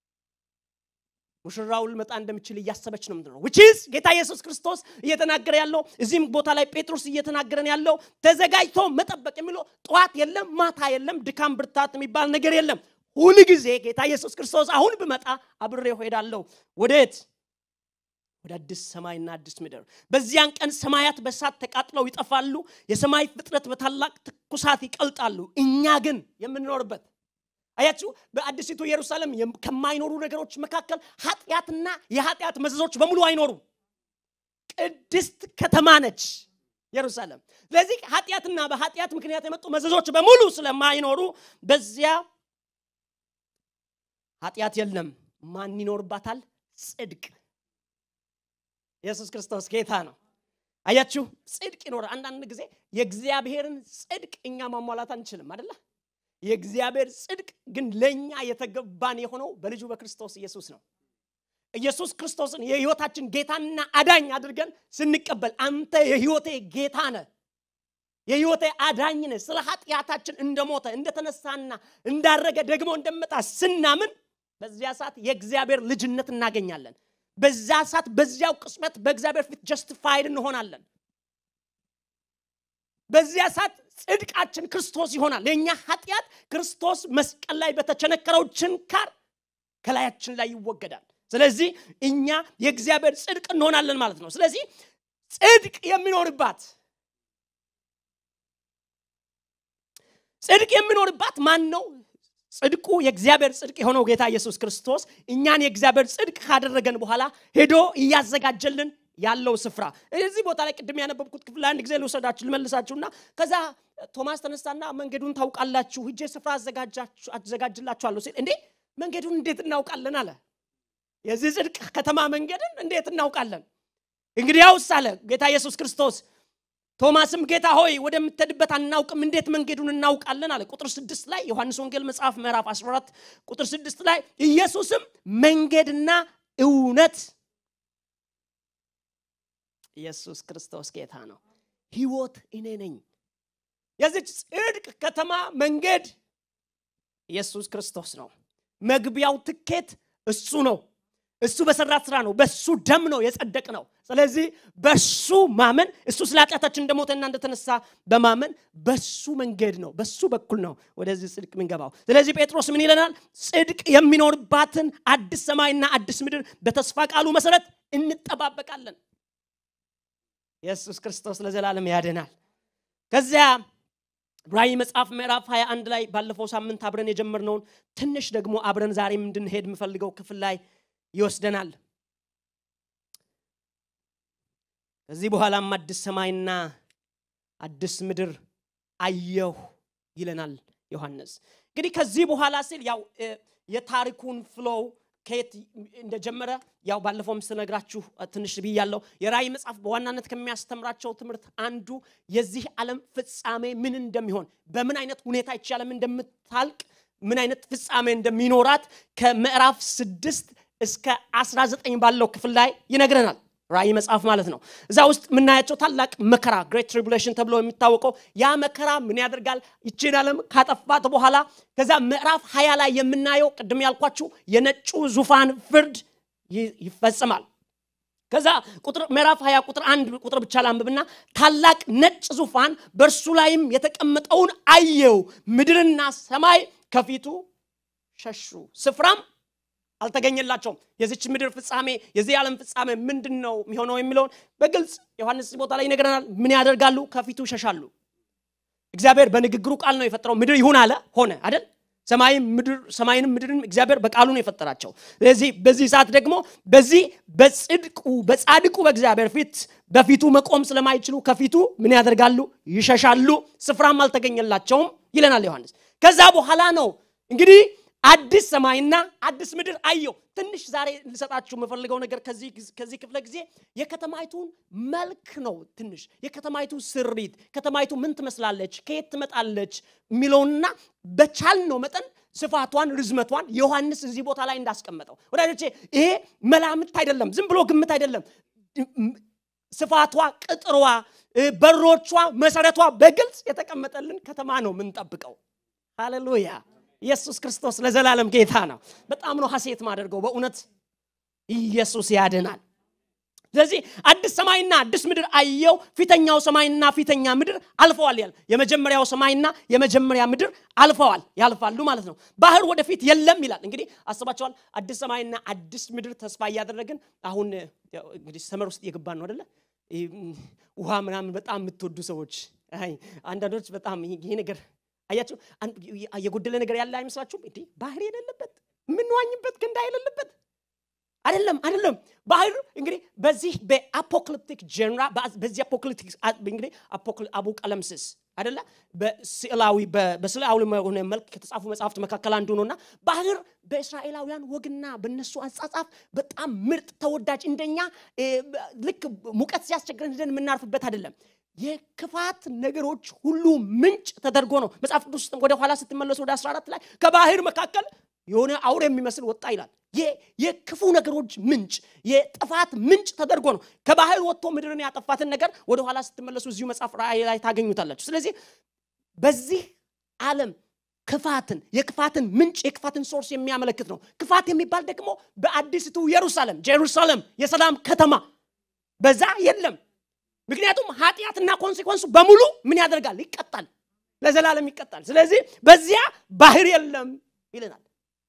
ሙሽራው ልመጣ እንደምችል እያሰበች ነው ምንድነው ዊችዝ ጌታ ኢየሱስ ክርስቶስ እየተናገረ ያለው እዚህም ቦታ ላይ ጴጥሮስ እየተናገረን ያለው ተዘጋጅቶ መጠበቅ የሚለው ጠዋት የለም ማታ የለም ድካም ብርታት የሚባል ነገር የለም ሁል ጊዜ ጌታ ኢየሱስ ክርስቶስ አሁን ብመጣ አብሬው ሄዳለሁ ወዴት ወደ አዲስ ሰማይና አዲስ ምድር በዚያን ቀን ሰማያት በሳት ተቃጥለው ይጠፋሉ የሰማይ ፍጥረት በታላቅ ትኩሳት ይቀልጣሉ እኛ ግን የምንኖርበት አያችሁ በአዲሲቱ ኢየሩሳሌም ከማይኖሩ ነገሮች መካከል ኃጢአትና የኃጢአት መዘዞች በሙሉ አይኖሩም ቅድስት ከተማ ነች ኢየሩሳሌም ስለዚህ ኃጢአትና በኃጢአት ምክንያት የመጡ መዘዞች በሙሉ ስለማይኖሩ በዚያ ኃጢአት የለም ማን ይኖርባታል ጽድቅ ኢየሱስ ክርስቶስ ጌታ ነው አያችሁ ጽድቅ ይኖራል አንዳንድ ጊዜ የእግዚአብሔርን ጽድቅ እኛ ማሟላት አንችልም አደለ የእግዚአብሔር ጽድቅ ግን ለእኛ የተገባን የሆነው በልጁ በክርስቶስ ኢየሱስ ነው ኢየሱስ ክርስቶስን የህይወታችን ጌታና አዳኝ አድርገን ስንቀበል አንተ የህይወቴ ጌታ ነህ የህይወቴ አዳኝ ነህ ስለ ኃጢአታችን እንደሞተ እንደተነሳና እንዳረገ ደግሞ እንደመጣ ስናምን በዚያ ሰዓት የእግዚአብሔር ልጅነት እናገኛለን በዛ ሰዓት በዚያው ቅጽበት በእግዚአብሔር ፊት ጀስቲፋይድ እንሆናለን በዚያ ሰዓት ጽድቃችን ክርስቶስ ይሆናል የእኛ ኃጢአት ክርስቶስ መስቀል ላይ በተቸነከረው ችንካር ከላያችን ላይ ይወገዳል ስለዚህ እኛ የእግዚአብሔር ጽድቅ እንሆናለን ማለት ነው ስለዚህ ጽድቅ የሚኖርባት ጽድቅ የሚኖርባት ማን ነው ጽድቁ የእግዚአብሔር ጽድቅ የሆነው ጌታ ኢየሱስ ክርስቶስ እኛን የእግዚአብሔር ጽድቅ ካደረገን በኋላ ሄዶ እያዘጋጀልን ያለው ስፍራ እዚህ ቦታ ላይ ቅድም ያነበብኩት ክፍል አንድ ጊዜ ልውሰዳችሁ ልመልሳችሁና ከዛ ቶማስ ተነሳና መንገዱን ታውቃላችሁ ሂጄ ስፍራ አዘጋጅላችኋለሁ ሲል እንዴ መንገዱን እንዴት እናውቃለን አለ የዚህ ጽድቅ ከተማ መንገድን እንዴት እናውቃለን እንግዲያውስ አለ ጌታ ኢየሱስ ክርስቶስ ቶማስም ጌታ ሆይ ወደምትሄድበት አናውቅም እንዴት መንገዱን እናውቃለን አለ ቁጥር ስድስት ላይ ዮሐንስ ወንጌል መጽሐፍ ምዕራፍ 14 ቁጥር ስድስት ላይ ኢየሱስም መንገድና እውነት ኢየሱስ ክርስቶስ ጌታ ነው ህይወት እኔ ነኝ የዚች ጽድቅ ከተማ መንገድ ኢየሱስ ክርስቶስ ነው መግቢያው ትኬት እሱ ነው እሱ በሰራት ስራ ነው በሱ ደም ነው የጸደቅ ነው ስለዚህ በሱ ማመን እሱ ስለ ኃጢአታችን እንደሞተና እንደተነሳ በማመን በሱ መንገድ ነው በሱ በኩል ነው ወደዚህ ጽድቅ ምንገባው ስለዚህ ጴጥሮስ ምን ይለናል ጽድቅ የሚኖርባትን አዲስ ሰማይና አዲስ ምድር በተስፋ ቃሉ መሰረት እንጠባበቃለን ኢየሱስ ክርስቶስ ለዘላለም ያድናል ከዚያ ራእይ መጽሐፍ ምዕራፍ 21 ላይ ባለፈው ሳምንት አብረን የጀመርነውን ትንሽ ደግሞ አብረን ዛሬም እንድንሄድ የምፈልገው ክፍል ላይ ይወስደናል ከዚህ በኋላም አዲስ ሰማይና አዲስ ምድር አየሁ ይለናል ዮሐንስ እንግዲህ ከዚህ በኋላ ሲል ያው የታሪኩን ፍሎው ከየት እንደጀመረ ያው ባለፈው ስነግራችሁ ትንሽ ብያለሁ የራእይ መጽሐፍ በዋናነት ከሚያስተምራቸው ትምህርት አንዱ የዚህ ዓለም ፍጻሜ ምን እንደሚሆን በምን አይነት ሁኔታ ይቺ ዓለም እንደምታልቅ ምን አይነት ፍጻሜ እንደሚኖራት ከምዕራፍ ስድስት እስከ 19 ባለው ክፍል ላይ ይነግረናል ራእይ መጽሐፍ ማለት ነው እዛ ውስጥ የምናያቸው ታላቅ መከራ ግሬት ትሪቡሌሽን ተብሎ የሚታወቀው ያ መከራ ምን ያደርጋል ይችን ዓለም ካጠፋት በኋላ ከዛ ምዕራፍ ሀያ ላይ የምናየው ቅድም ያልኳችሁ የነጩ ዙፋን ፍርድ ይፈጽማል ከዛ ቁጥር ምዕራፍ 20 ቁጥር አንድ ቁጥር ብቻ ላንብብና ታላቅ ነጭ ዙፋን በእርሱ ላይም የተቀመጠውን አየው ምድርና ሰማይ ከፊቱ ሸሹ ስፍራም አልተገኘላቸውም የዚች ምድር ፍጻሜ የዚህ ዓለም ፍጻሜ ምንድን ነው የሚሆነው የሚለውን በግልጽ ዮሐንስ ቦታ ላይ ይነግረናል ምን ያደርጋሉ ከፊቱ ሸሻሉ እግዚአብሔር በንግግሩ ቃል ነው የፈጠረው ምድር ይሁን አለ ሆነ አይደል ሰማይንም ምድርን እግዚአብሔር በቃሉ ነው የፈጠራቸው ስለዚህ በዚህ ሰዓት ደግሞ በዚህ በጽድቁ በጻድቁ በእግዚአብሔር ፊት በፊቱ መቆም ስለማይችሉ ከፊቱ ምን ያደርጋሉ ይሸሻሉ ስፍራም አልተገኘላቸውም ይለናል ዮሐንስ ከዛ በኋላ ነው እንግዲህ አዲስ ሰማይና አዲስ ምድር አየው ትንሽ ዛሬ ልሰጣችሁ የምፈልገው ነገር ከዚህ ክፍለ ጊዜ የከተማይቱን መልክ ነው ትንሽ የከተማይቱ ስሪት ከተማይቱ ምን ትመስላለች ከየት ትመጣለች የሚለውንና በቻልነው መጠን ስፋቷን ርዝመቷን ዮሐንስ እዚህ ቦታ ላይ እንዳስቀመጠው ወዳጆቼ ይሄ መላምት አይደለም ዝም ብሎ ግምት አይደለም ስፋቷ ቅጥሯ በሮቿ መሰረቷ በግልጽ የተቀመጠልን ከተማ ነው የምንጠብቀው ሃሌሉያ ኢየሱስ ክርስቶስ ለዘላለም ጌታ ነው በጣም ነው ሀሴት ማደርገው በእውነት ኢየሱስ ያድናል ስለዚህ አዲስ ሰማይና አዲስ ምድር አየው ፊተኛው ሰማይና ፊተኛ ምድር አልፈዋል ያል የመጀመሪያው ሰማይና የመጀመሪያ ምድር አልፈዋል ያልፋሉ ማለት ነው ባህር ወደፊት የለም ይላል እንግዲህ አስባቸዋል አዲስ ሰማይና አዲስ ምድር ተስፋ እያደረግን አሁን እንግዲህ ሰመር ውስጥ እየገባን ነው አደለ ውሃ ምናምን በጣም የምትወዱ ሰዎች አንዳንዶች በጣም ይሄ ነገር አያችሁ የጎደለ ነገር ያለ አይመስላችሁም እንዴ ባህር የሌለበት የምንዋኝበት ገንዳ የሌለበት አይደለም አይደለም ባህር እንግዲህ በዚህ በአፖክሊፕቲክ ጀንራ በዚህ አፖክሊፕቲክ እንግዲህ አቡቀለምስስ አደለ በስዕላዊ በስዕላዊ ሆነ መልክ ከተጻፉ መጽሐፍት መካከል አንዱ ነውና ባህር በእስራኤላውያን ወግና በነሱ አጻጻፍ በጣም ምርጥ ተወዳጅ እንደኛ ልክ ሙቀት ሲያስቸግረን ሄደን የምናርፍበት አይደለም የክፋት ነገሮች ሁሉ ምንጭ ተደርጎ ነው መጽሐፍ ቅዱስ ወደ ኋላ ስትመለሱ ወደ 14 ላይ ከባህር መካከል የሆነ አውሬ የሚመስል ወጣ ይላል የክፉ ነገሮች ምንጭ የጥፋት ምንጭ ተደርጎ ነው ከባህር ወጥቶ ምድርን ያጠፋትን ነገር ወደ ኋላ ስትመለሱ እዚሁ መጽሐፍ ራእይ ላይ ታገኙታላችሁ ስለዚህ በዚህ ዓለም ክፋትን የክፋትን ምንጭ የክፋትን ሶርስ የሚያመለክት ነው ክፋት የሚባል ደግሞ በአዲስቱ ኢየሩሳሌም ጀሩሳሌም የሰላም ከተማ በዛ የለም ምክንያቱም ኃጢአትና ኮንሲኮንሱ በሙሉ ምን ያደርጋል ይቀጣል ለዘላለም ይቀጣል ስለዚህ በዚያ ባህር የለም ይለናል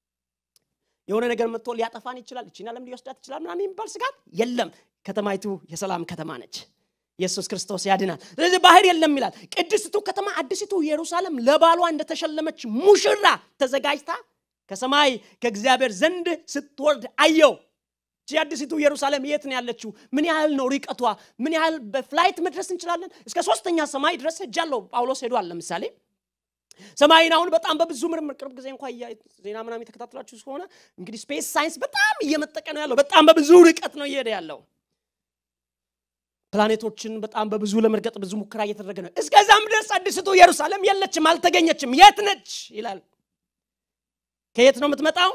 የሆነ ነገር መጥቶ ሊያጠፋን ይችላል እችን ዓለም ሊወስዳት ይችላል ምናምን የሚባል ስጋት የለም ከተማይቱ የሰላም ከተማ ነች ኢየሱስ ክርስቶስ ያድናል ስለዚህ ባህር የለም ይላል ቅድስቱ ከተማ አዲስቱ ኢየሩሳሌም ለባሏ እንደተሸለመች ሙሽራ ተዘጋጅታ ከሰማይ ከእግዚአብሔር ዘንድ ስትወርድ አየው ይቺ አዲሲቱ ኢየሩሳሌም የት ነው ያለችው ምን ያህል ነው ሪቀቷ ምን ያህል በፍላይት መድረስ እንችላለን እስከ ሶስተኛ ሰማይ ድረስ ሄጃለሁ ጳውሎስ ሄዷል ለምሳሌ ሰማይን አሁን በጣም በብዙ ምርምር ቅርብ ጊዜ እንኳ ዜና ምናም የተከታተላችሁ ከሆነ እንግዲህ ስፔስ ሳይንስ በጣም እየመጠቀ ነው ያለው በጣም በብዙ ርቀት ነው እየሄደ ያለው ፕላኔቶችን በጣም በብዙ ለመርገጥ ብዙ ሙከራ እየተደረገ ነው እስከዛም ድረስ አዲስቱ ኢየሩሳሌም የለችም አልተገኘችም የት ነች ይላል ከየት ነው የምትመጣው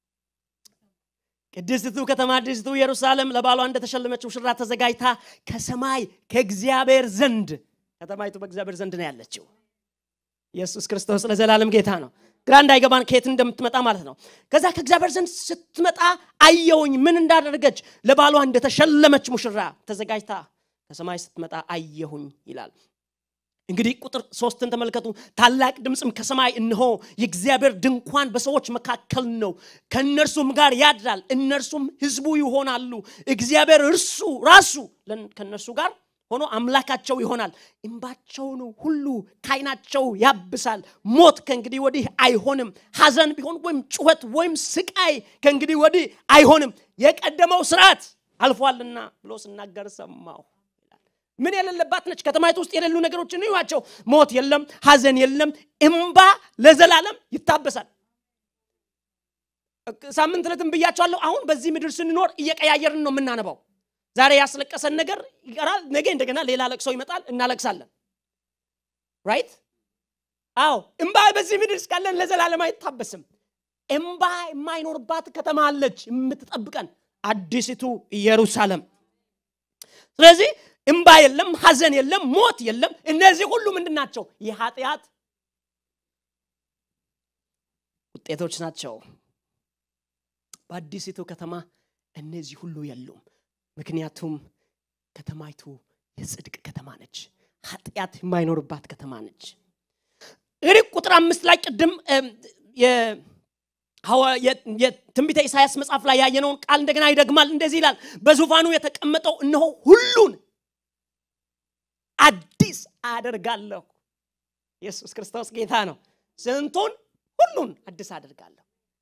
ቅድስቱ ከተማ አዲስቱ ኢየሩሳሌም ለባሏ እንደተሸለመች ሙሽራ ተዘጋጅታ ከሰማይ ከእግዚአብሔር ዘንድ ከተማይቱ በእግዚአብሔር ዘንድ ነው ያለችው ኢየሱስ ክርስቶስ ለዘላለም ጌታ ነው ግራ እንዳይገባን ከየት እንደምትመጣ ማለት ነው ከዛ ከእግዚአብሔር ዘንድ ስትመጣ አየውኝ ምን እንዳደረገች ለባሏ እንደተሸለመች ሙሽራ ተዘጋጅታ ከሰማይ ስትመጣ አየሁኝ ይላል እንግዲህ ቁጥር ሶስትን ተመልከቱ ታላቅ ድምፅም ከሰማይ እንሆ የእግዚአብሔር ድንኳን በሰዎች መካከል ነው ከእነርሱም ጋር ያድራል እነርሱም ህዝቡ ይሆናሉ እግዚአብሔር እርሱ ራሱ ከእነርሱ ጋር ሆኖ አምላካቸው ይሆናል እንባቸውን ሁሉ ካይናቸው ያብሳል ሞት ከእንግዲህ ወዲህ አይሆንም ሐዘን ቢሆን ወይም ጩኸት ወይም ስቃይ ከእንግዲህ ወዲህ አይሆንም የቀደመው ስርዓት አልፏልና ብሎ ስናገር ሰማሁ ምን የሌለባት ነች ከተማይቱ ውስጥ የሌሉ ነገሮችን እዩዋቸው ሞት የለም ሐዘን የለም እምባ ለዘላለም ይታበሳል ሳምንት ዕለትም ብያቸዋለሁ አሁን በዚህ ምድር ስንኖር እየቀያየርን ነው የምናነባው ዛሬ ያስለቀሰን ነገር ይቀራል ነገ እንደገና ሌላ ለቅሶ ይመጣል እናለቅሳለን ራይት አዎ እምባ በዚህ ምድር እስካለን ለዘላለም አይታበስም እምባ የማይኖርባት ከተማ አለች የምትጠብቀን አዲሲቱ ኢየሩሳሌም ስለዚህ እምባ የለም ሀዘን የለም ሞት የለም እነዚህ ሁሉ ምንድን ናቸው የኃጢአት ውጤቶች ናቸው በአዲሲቱ ከተማ እነዚህ ሁሉ የሉም ምክንያቱም ከተማይቱ የጽድቅ ከተማ ነች ኃጢአት የማይኖርባት ከተማ ነች እንግዲህ ቁጥር አምስት ላይ ቅድም የትንቢተ ኢሳያስ መጽሐፍ ላይ ያየነውን ቃል እንደገና ይደግማል እንደዚህ ይላል በዙፋኑ የተቀመጠው እነሆ ሁሉን አዲስ አደርጋለሁ ኢየሱስ ክርስቶስ ጌታ ነው ስንቱን ሁሉን አዲስ አደርጋለሁ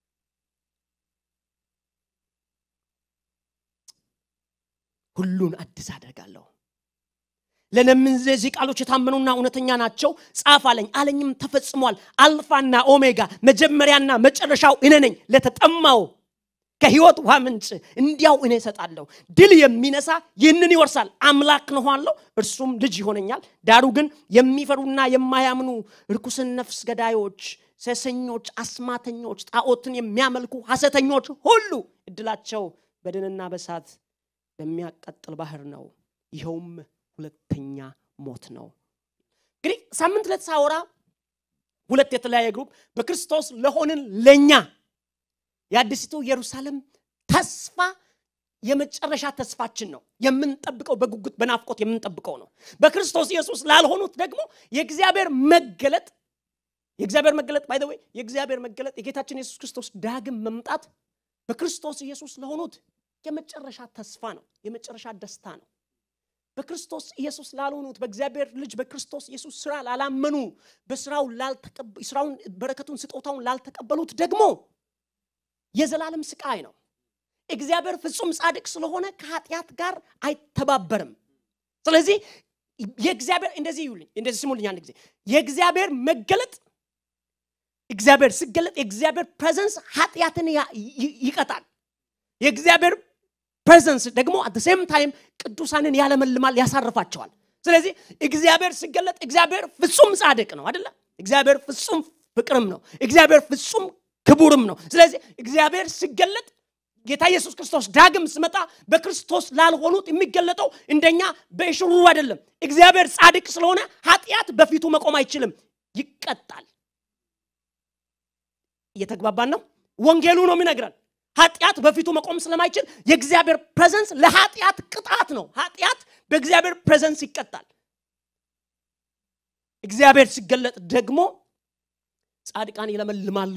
ሁሉን አዲስ አደርጋለሁ ለነምን እነዚህ ቃሎች የታመኑና እውነተኛ ናቸው ጻፍ አለኝ አለኝም ተፈጽሟል አልፋና ኦሜጋ መጀመሪያና መጨረሻው እኔ ነኝ ለተጠማው ከህይወት ውሃ ምንጭ እንዲያው እኔ እሰጣለሁ ድል የሚነሳ ይህንን ይወርሳል አምላክ ነኋለሁ እርሱም ልጅ ይሆነኛል ዳሩ ግን የሚፈሩና የማያምኑ ርኩስን ነፍስ ገዳዮች ሰሰኞች አስማተኞች ጣዖትን የሚያመልኩ ሐሰተኞች ሁሉ እድላቸው በድንና በሳት በሚያቀጥል ባህር ነው ይኸውም ሁለተኛ ሞት ነው እንግዲህ ሳምንት ዕለት ሳወራ ሁለት የተለያየ ግሩፕ በክርስቶስ ለሆንን ለእኛ የአዲሲቱ ኢየሩሳሌም ተስፋ የመጨረሻ ተስፋችን ነው የምንጠብቀው በጉጉት በናፍቆት የምንጠብቀው ነው በክርስቶስ ኢየሱስ ላልሆኑት ደግሞ የእግዚአብሔር መገለጥ የእግዚአብሔር መገለጥ ባይ ወይ የእግዚአብሔር መገለጥ የጌታችን ኢየሱስ ክርስቶስ ዳግም መምጣት በክርስቶስ ኢየሱስ ለሆኑት የመጨረሻ ተስፋ ነው የመጨረሻ ደስታ ነው በክርስቶስ ኢየሱስ ላልሆኑት በእግዚአብሔር ልጅ በክርስቶስ ኢየሱስ ስራ ላላመኑ በስራው ስራውን በረከቱን ስጦታውን ላልተቀበሉት ደግሞ የዘላለም ስቃይ ነው እግዚአብሔር ፍጹም ጻድቅ ስለሆነ ከኃጢአት ጋር አይተባበርም ስለዚህ የእግዚአብሔር እንደዚህ ይሉኝ እንደዚህ ስሙልኝ አንድ ጊዜ የእግዚአብሔር መገለጥ እግዚአብሔር ሲገለጥ የእግዚአብሔር ፕሬዘንስ ኃጢአትን ይቀጣል የእግዚአብሔር ፕሬዘንስ ደግሞ አት ሴም ታይም ቅዱሳንን ያለመልማል ያሳርፋቸዋል ስለዚህ እግዚአብሔር ሲገለጥ እግዚአብሔር ፍጹም ጻድቅ ነው አደለ እግዚአብሔር ፍጹም ፍቅርም ነው እግዚአብሔር ፍጹም ክቡርም ነው ስለዚህ እግዚአብሔር ሲገለጥ ጌታ ኢየሱስ ክርስቶስ ዳግም ስመጣ በክርስቶስ ላልሆኑት የሚገለጠው እንደኛ በሽሩ አይደለም እግዚአብሔር ጻድቅ ስለሆነ ኃጢአት በፊቱ መቆም አይችልም ይቀጣል እየተግባባን ነው ወንጌሉ ነው የሚነግረን ኃጢአት በፊቱ መቆም ስለማይችል የእግዚአብሔር ፕሬዘንስ ለኃጢአት ቅጣት ነው ኃጢአት በእግዚአብሔር ፕሬዘንስ ይቀጣል እግዚአብሔር ሲገለጥ ደግሞ ጻድቃን ይለመልማሉ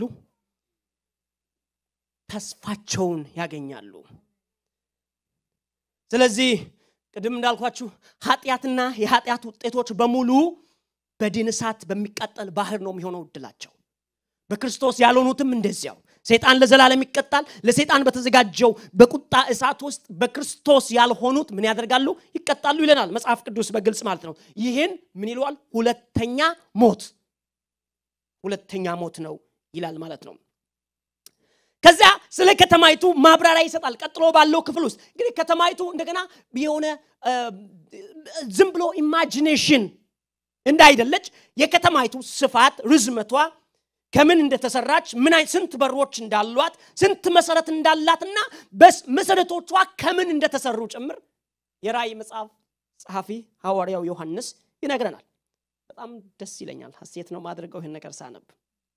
ተስፋቸውን ያገኛሉ ስለዚህ ቅድም እንዳልኳችሁ ኃጢአትና የኃጢአት ውጤቶች በሙሉ በድን እሳት በሚቃጠል ባህር ነው የሚሆነው እድላቸው በክርስቶስ ያልሆኑትም እንደዚያው ሰይጣን ለዘላለም ይቀጣል ለሰይጣን በተዘጋጀው በቁጣ እሳት ውስጥ በክርስቶስ ያልሆኑት ምን ያደርጋሉ ይቀጣሉ ይለናል መጽሐፍ ቅዱስ በግልጽ ማለት ነው ይህን ምን ይለዋል ሁለተኛ ሞት ሁለተኛ ሞት ነው ይላል ማለት ነው ከዚያ ስለ ከተማይቱ ማብራሪያ ይሰጣል ቀጥሎ ባለው ክፍል ውስጥ እንግዲህ ከተማይቱ እንደገና የሆነ ዝም ብሎ ኢማጂኔሽን እንዳይደለች የከተማይቱ ስፋት ርዝመቷ ከምን እንደተሰራች ምን ስንት በሮች እንዳሏት ስንት መሰረት እንዳላትና መሰረቶቿ ከምን እንደተሰሩ ጭምር የራእይ መጽሐፍ ጸሐፊ ሐዋርያው ዮሐንስ ይነግረናል በጣም ደስ ይለኛል ሀሴት ነው ማድረገው ይህን ነገር ሳነብ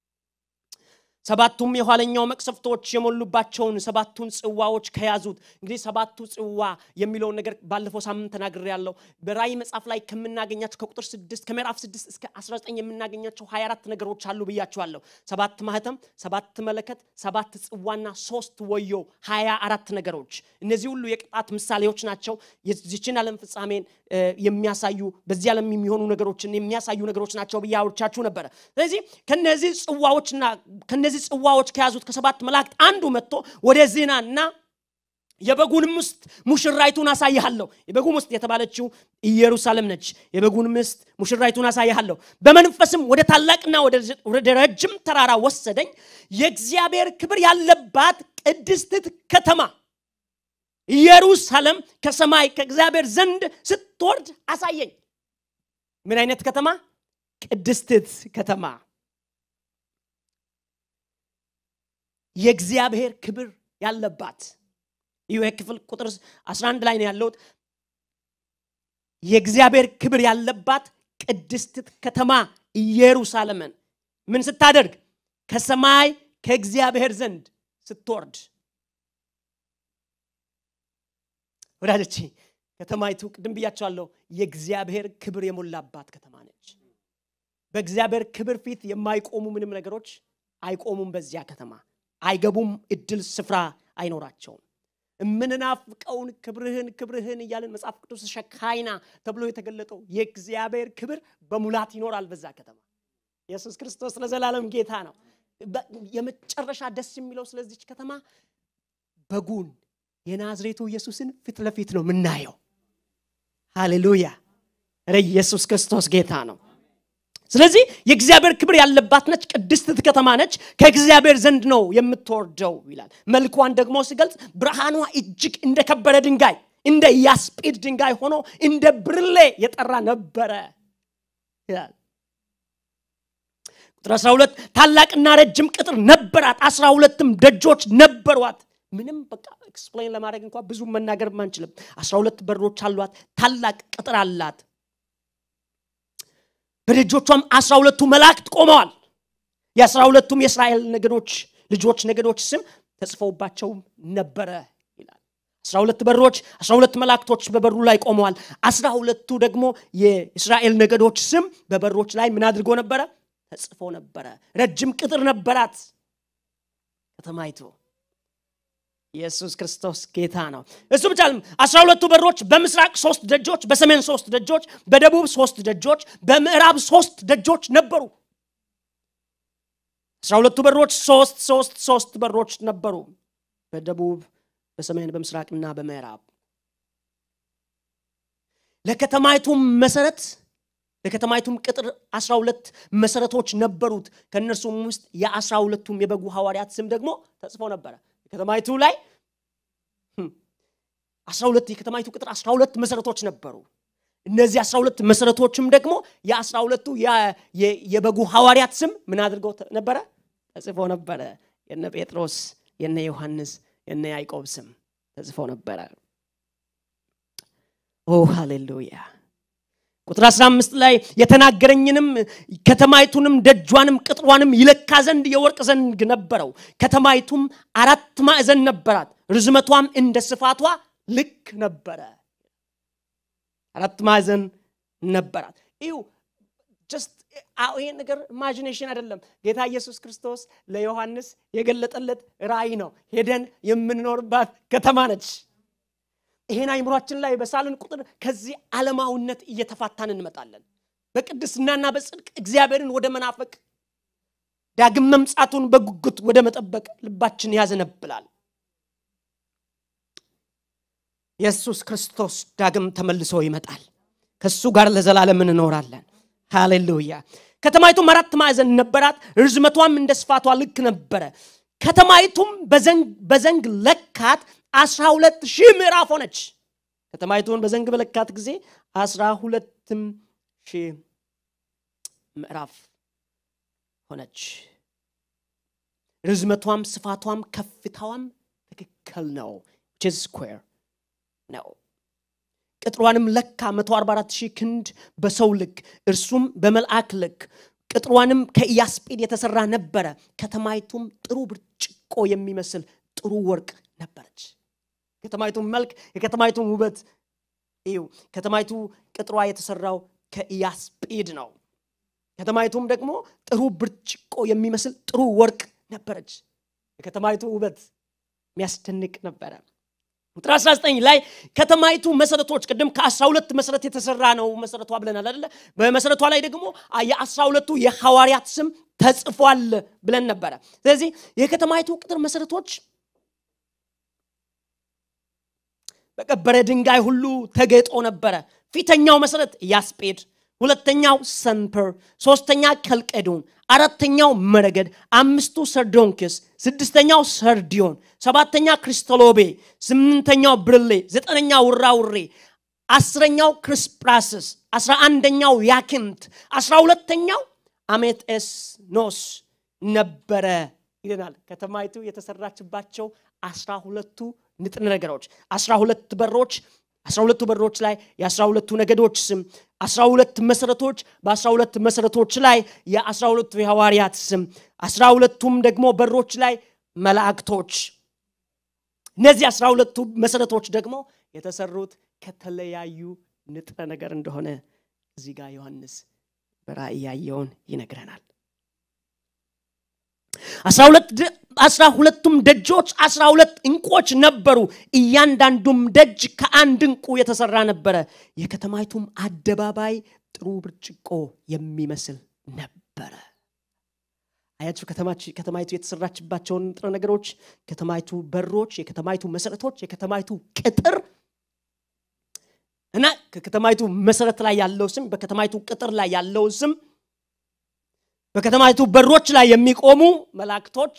ሰባቱም የኋለኛው መቅሰፍቶች የሞሉባቸውን ሰባቱን ጽዋዎች ከያዙት እንግዲህ ሰባቱ ጽዋ የሚለውን ነገር ባለፈው ሳምንት ተናግር ያለው በራእይ መጽሐፍ ላይ ከምናገኛቸው ከቁጥር 6 ከምዕራፍ 6 እስከ 19 የምናገኛቸው 24 ነገሮች አሉ ብያቸዋለሁ ሰባት ማህተም ሰባት መለከት ሰባት ጽዋና ሶስት ወዮ 24 ነገሮች እነዚህ ሁሉ የቅጣት ምሳሌዎች ናቸው የዚችን ዓለም ፍጻሜን የሚያሳዩ በዚህ ዓለም የሚሆኑ ነገሮችን የሚያሳዩ ነገሮች ናቸው ብዬ አውርቻችሁ ነበረ ስለዚህ ከነዚህ ጽዋዎችና ከነዚህ ጽዋዎች ከያዙት ከሰባት መላእክት አንዱ መጥቶ ወደ ዜናና የበጉን ምስት ሙሽራይቱን አሳይሃለሁ የበጉ ምስት የተባለችው ኢየሩሳሌም ነች የበጉን ምስት ሙሽራይቱን አሳይሃለሁ በመንፈስም ወደ ታላቅና ወደ ረጅም ተራራ ወሰደኝ የእግዚአብሔር ክብር ያለባት ቅድስትት ከተማ ኢየሩሳሌም ከሰማይ ከእግዚአብሔር ዘንድ ስትወርድ አሳየኝ ምን አይነት ከተማ ቅድስትት ከተማ የእግዚአብሔር ክብር ያለባት ይህ ክፍል ቁጥር 11 ላይ ነው ያለሁት የእግዚአብሔር ክብር ያለባት ቅድስት ከተማ ኢየሩሳሌምን ምን ስታደርግ ከሰማይ ከእግዚአብሔር ዘንድ ስትወርድ ወዳጆቼ ከተማይቱ ቅድም ብያቸዋለሁ የእግዚአብሔር ክብር የሞላባት ከተማ ነች በእግዚአብሔር ክብር ፊት የማይቆሙ ምንም ነገሮች አይቆሙም በዚያ ከተማ አይገቡም እድል ስፍራ አይኖራቸውም የምንናፍቀውን ክብርህን ክብርህን እያለን መጽሐፍ ቅዱስ ሸካይና ተብሎ የተገለጠው የእግዚአብሔር ክብር በሙላት ይኖራል በዛ ከተማ ኢየሱስ ክርስቶስ ለዘላለም ጌታ ነው የመጨረሻ ደስ የሚለው ስለዚች ከተማ በጉን የናዝሬቱ ኢየሱስን ፊት ለፊት ነው የምናየው ሃሌሉያ ረ ኢየሱስ ክርስቶስ ጌታ ነው ስለዚህ የእግዚአብሔር ክብር ያለባት ነች ቅድስት ከተማ ነች ከእግዚአብሔር ዘንድ ነው የምትወርደው ይላል መልኳን ደግሞ ሲገልጽ ብርሃኗ እጅግ እንደ ከበረ ድንጋይ እንደ ያስጲድ ድንጋይ ሆኖ እንደ ብርሌ የጠራ ነበረ ይላል ቁጥር 12 ታላቅና ረጅም ቅጥር ነበራት አስራ ሁለትም ደጆች ነበሯት ምንም በቃ ኤክስፕሌን ለማድረግ እንኳ ብዙ መናገር አንችልም አስራ ሁለት በሮች አሏት ታላቅ ቅጥር አላት በደጆቿም አስራ ሁለቱ መላእክት ቆመዋል የአስራ ሁለቱም የእስራኤል ነገዶች ልጆች ነገዶች ስም ተጽፈውባቸው ነበረ ይላል አስራ ሁለት በሮች አስራ ሁለት መላእክቶች በበሩ ላይ ቆመዋል አስራ ሁለቱ ደግሞ የእስራኤል ነገዶች ስም በበሮች ላይ ምን አድርጎ ነበረ ተጽፎ ነበረ ረጅም ቅጥር ነበራት ከተማይቱ ኢየሱስ ክርስቶስ ጌታ ነው እሱ ብቻ አስራ ሁለቱ በሮች በምስራቅ ሶስት ደጆች በሰሜን ሶስት ደጆች በደቡብ ሶስት ደጆች በምዕራብ ሶስት ደጆች ነበሩ አስራ ሁለቱ በሮች ሶስት ሶስት ሶስት በሮች ነበሩ በደቡብ በሰሜን በምስራቅና በምዕራብ ለከተማይቱም መሰረት ለከተማይቱም ቅጥር አስራ ሁለት መሰረቶች ነበሩት ከእነርሱም ውስጥ የአስራ ሁለቱም የበጉ ሐዋርያት ስም ደግሞ ተጽፎ ነበረ ከተማይቱ ላይ አስራ ሁለት የከተማይቱ ቅጥር አስራ ሁለት መሰረቶች ነበሩ እነዚህ አስራ ሁለት መሰረቶችም ደግሞ የአስራ ሁለቱ የበጉ ሐዋርያት ስም ምን አድርገው ነበረ ተጽፎ ነበረ የነ ጴጥሮስ የነ ዮሐንስ የነ ያዕቆብ ስም ተጽፎ ነበረ ኦ ሃሌሉያ ቁጥር 15 ላይ የተናገረኝንም ከተማይቱንም ደጇንም ቅጥሯንም ይለካ ዘንድ የወርቅ ዘንግ ነበረው ከተማይቱም አራት ማዕዘን ነበራት ርዝመቷም እንደ ስፋቷ ልክ ነበረ አራት ማዕዘን ነበራት ይሁ ጀስት ይሄ ነገር ኢማጂኔሽን አይደለም ጌታ ኢየሱስ ክርስቶስ ለዮሐንስ የገለጠለት ራእይ ነው ሄደን የምንኖርባት ከተማ ነች ይሄን አይምሯችን ላይ በሳልን ቁጥር ከዚህ ዓለማዊነት እየተፋታን እንመጣለን በቅድስናና በጽድቅ እግዚአብሔርን ወደ መናፈቅ ዳግም መምጻቱን በጉጉት ወደ መጠበቅ ልባችን ያዘነብላል ኢየሱስ ክርስቶስ ዳግም ተመልሶ ይመጣል ከእሱ ጋር ለዘላለም እንኖራለን ሃሌሉያ ከተማይቱም አራት ማዕዘን ነበራት ርዝመቷም እንደ ስፋቷ ልክ ነበረ ከተማይቱም በዘንግ ለካት አስራ ሁለት ሺህ ምዕራፍ ሆነች ከተማይቱን በዘንግ በለካት ጊዜ አስራ ሁለትም ሺህ ምዕራፍ ሆነች ርዝመቷም ስፋቷም ከፍታዋም ትክክል ነው ስኩዌር ነው ቅጥሯንም ለካ 144 ሺህ ክንድ በሰው ልክ እርሱም በመልአክ ልክ ቅጥሯንም ከኢያስጲድ የተሰራ ነበረ ከተማይቱም ጥሩ ብርጭቆ የሚመስል ጥሩ ወርቅ ነበረች ከተማይቱን መልክ የከተማይቱን ውበት ይው ከተማይቱ ቅጥሯ የተሰራው ከኢያስጲድ ነው ከተማይቱም ደግሞ ጥሩ ብርጭቆ የሚመስል ጥሩ ወርቅ ነበረች የከተማይቱ ውበት የሚያስደንቅ ነበረ ቁጥር 19 ላይ ከተማይቱ መሰረቶች ቅድም ከ12 መሰረት የተሰራ ነው መሰረቷ ብለናል አደለ በመሰረቷ ላይ ደግሞ የ12ቱ የሐዋርያት ስም ተጽፏል ብለን ነበረ ስለዚህ የከተማይቱ ቅጥር መሰረቶች በቀበረ ድንጋይ ሁሉ ተጌጦ ነበረ ፊተኛው መሰረት ያስጴድ ሁለተኛው ሰንፐር ሶስተኛ ከልቀዶን አራተኛው መረገድ አምስቱ ሰርዶንክስ ስድስተኛው ሰርዲዮን ሰባተኛ ክሪስቶሎቤ ስምንተኛው ብርሌ ዘጠነኛው ውራውሬ አስረኛው ክሪስፕራስስ አስራ አንደኛው ያክንት አስራ ሁለተኛው አሜቴስ ኖስ ነበረ ይለናል። ከተማይቱ የተሰራችባቸው አስራ ሁለቱ ንጥረ ነገሮች አስራ ሁለት በሮች አስራ ሁለቱ በሮች ላይ የአስራ ሁለቱ ነገዶች ስም አስራ ሁለት መሰረቶች በአስራ ሁለት መሰረቶች ላይ የአስራ ሁለቱ የሐዋርያት ስም አስራ ሁለቱም ደግሞ በሮች ላይ መላእክቶች እነዚህ አስራ ሁለቱ መሰረቶች ደግሞ የተሰሩት ከተለያዩ ንጥረ ነገር እንደሆነ እዚህ ጋር ዮሐንስ በራእይ ያየውን ይነግረናል አስራ ሁለቱም ደጆች አስራ ሁለት እንቆች ነበሩ እያንዳንዱም ደጅ ከአንድ እንቁ የተሰራ ነበረ የከተማይቱም አደባባይ ጥሩ ብርጭቆ የሚመስል ነበረ አያችሁ ከተማይቱ የተሰራችባቸውን ንጥረ ነገሮች ከተማይቱ በሮች የከተማይቱ መሰረቶች የከተማይቱ ቅጥር እና ከከተማይቱ መሰረት ላይ ያለው ስም በከተማይቱ ቅጥር ላይ ያለው ስም በከተማይቱ በሮች ላይ የሚቆሙ መላእክቶች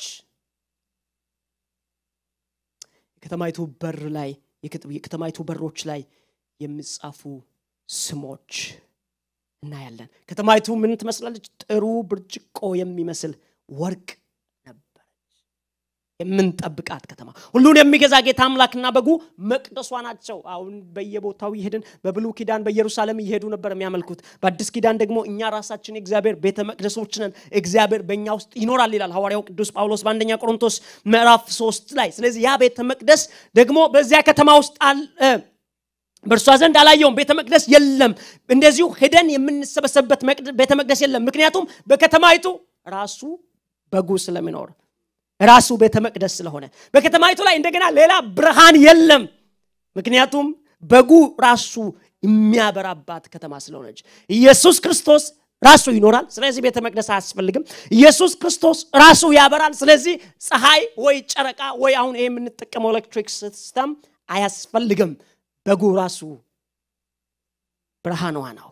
የከተማይቱ በር ላይ የከተማይቱ በሮች ላይ የሚጻፉ ስሞች እናያለን ከተማይቱ ምን ትመስላለች ጥሩ ብርጭቆ የሚመስል ወርቅ ነበረች የምንጠብቃት ከተማ ሁሉን የሚገዛ ጌታ አምላክና በጉ መቅደሷ ናቸው አሁን በየቦታው ይሄድን በብሉ ኪዳን በኢየሩሳሌም እየሄዱ ነበር የሚያመልኩት በአዲስ ኪዳን ደግሞ እኛ ራሳችን የእግዚአብሔር ቤተ መቅደሶች ነን እግዚአብሔር በእኛ ውስጥ ይኖራል ይላል ሐዋርያው ቅዱስ ጳውሎስ በአንደኛ ቆሮንቶስ ምዕራፍ ሶስት ላይ ስለዚህ ያ ቤተ መቅደስ ደግሞ በዚያ ከተማ ውስጥ በእርሷ ዘንድ አላየውም ቤተ መቅደስ የለም እንደዚሁ ሄደን የምንሰበሰብበት ቤተ መቅደስ የለም ምክንያቱም በከተማይቱ ራሱ በጉ ስለሚኖር ራሱ ቤተ መቅደስ ስለሆነ በከተማይቱ ላይ እንደገና ሌላ ብርሃን የለም ምክንያቱም በጉ ራሱ የሚያበራባት ከተማ ስለሆነች ኢየሱስ ክርስቶስ ራሱ ይኖራል ስለዚህ ቤተ መቅደስ አያስፈልግም ኢየሱስ ክርስቶስ ራሱ ያበራል ስለዚህ ፀሐይ ወይ ጨረቃ ወይ አሁን ይሄ የምንጠቀመው ኤሌክትሪክ ሲስተም አያስፈልግም በጉ ራሱ ብርሃኗ ነው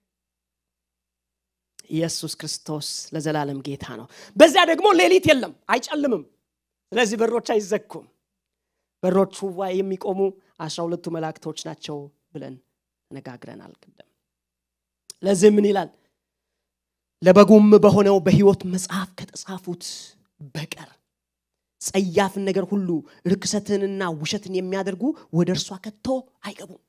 ኢየሱስ ክርስቶስ ለዘላለም ጌታ ነው በዚያ ደግሞ ሌሊት የለም አይጨልምም ስለዚህ በሮች አይዘኩም በሮቹ ላይ የሚቆሙ አስራ ሁለቱ መላእክቶች ናቸው ብለን ተነጋግረናል ቅድም ለዚህ ምን ይላል ለበጉም በሆነው በህይወት መጽሐፍ ከተጻፉት በቀር ጸያፍን ነገር ሁሉ ርክሰትንና ውሸትን የሚያደርጉ ወደ እርሷ ከቶ አይገቡም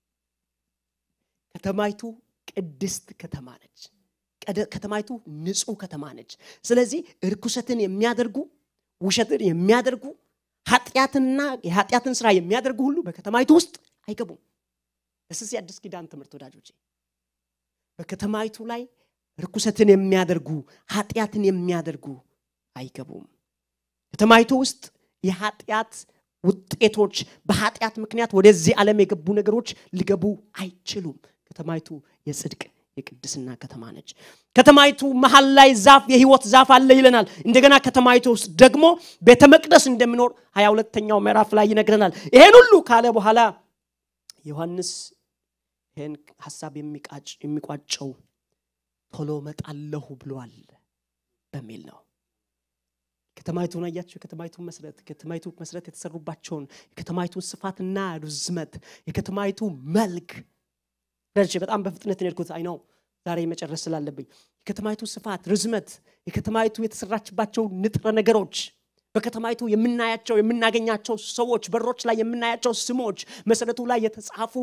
ከተማይቱ ቅድስት ከተማ ነች ከተማይቱ ንጹህ ከተማ ነች ስለዚህ ርኩሰትን የሚያደርጉ ውሸትን የሚያደርጉ ኃጢአትንና የኃጢአትን ስራ የሚያደርጉ ሁሉ በከተማይቱ ውስጥ አይገቡም እስስ የአዲስ ኪዳን ትምህርት ወዳጆቼ በከተማይቱ ላይ ርኩሰትን የሚያደርጉ ኃጢአትን የሚያደርጉ አይገቡም ከተማይቱ ውስጥ የኃጢአት ውጤቶች በኃጢአት ምክንያት ወደዚህ ዓለም የገቡ ነገሮች ሊገቡ አይችሉም ከተማይቱ የጽድቅ የቅድስና ከተማ ነች ከተማይቱ መሀል ላይ ዛፍ የህይወት ዛፍ አለ ይለናል እንደገና ከተማይቱ ውስጥ ደግሞ ቤተ መቅደስ እንደሚኖር ሀያ ሁለተኛው ምዕራፍ ላይ ይነግረናል ይሄን ሁሉ ካለ በኋላ ዮሐንስ ይህን ሀሳብ የሚቋጨው ቶሎ መጣለሁ ብሏል በሚል ነው ከተማይቱን አያቸው የከተማይቱን መስረት የከተማይቱ መስረት የተሰሩባቸውን የከተማይቱን ስፋትና ርዝመት የከተማይቱ መልክ ደርሼ በጣም በፍጥነት ሄድኩት አይ ነው ዛሬ መጨረስ ስላለብኝ የከተማይቱ ስፋት ርዝመት የከተማይቱ የተሰራችባቸው ንጥረ ነገሮች በከተማይቱ የምናያቸው የምናገኛቸው ሰዎች በሮች ላይ የምናያቸው ስሞች መሰረቱ ላይ የተጻፉ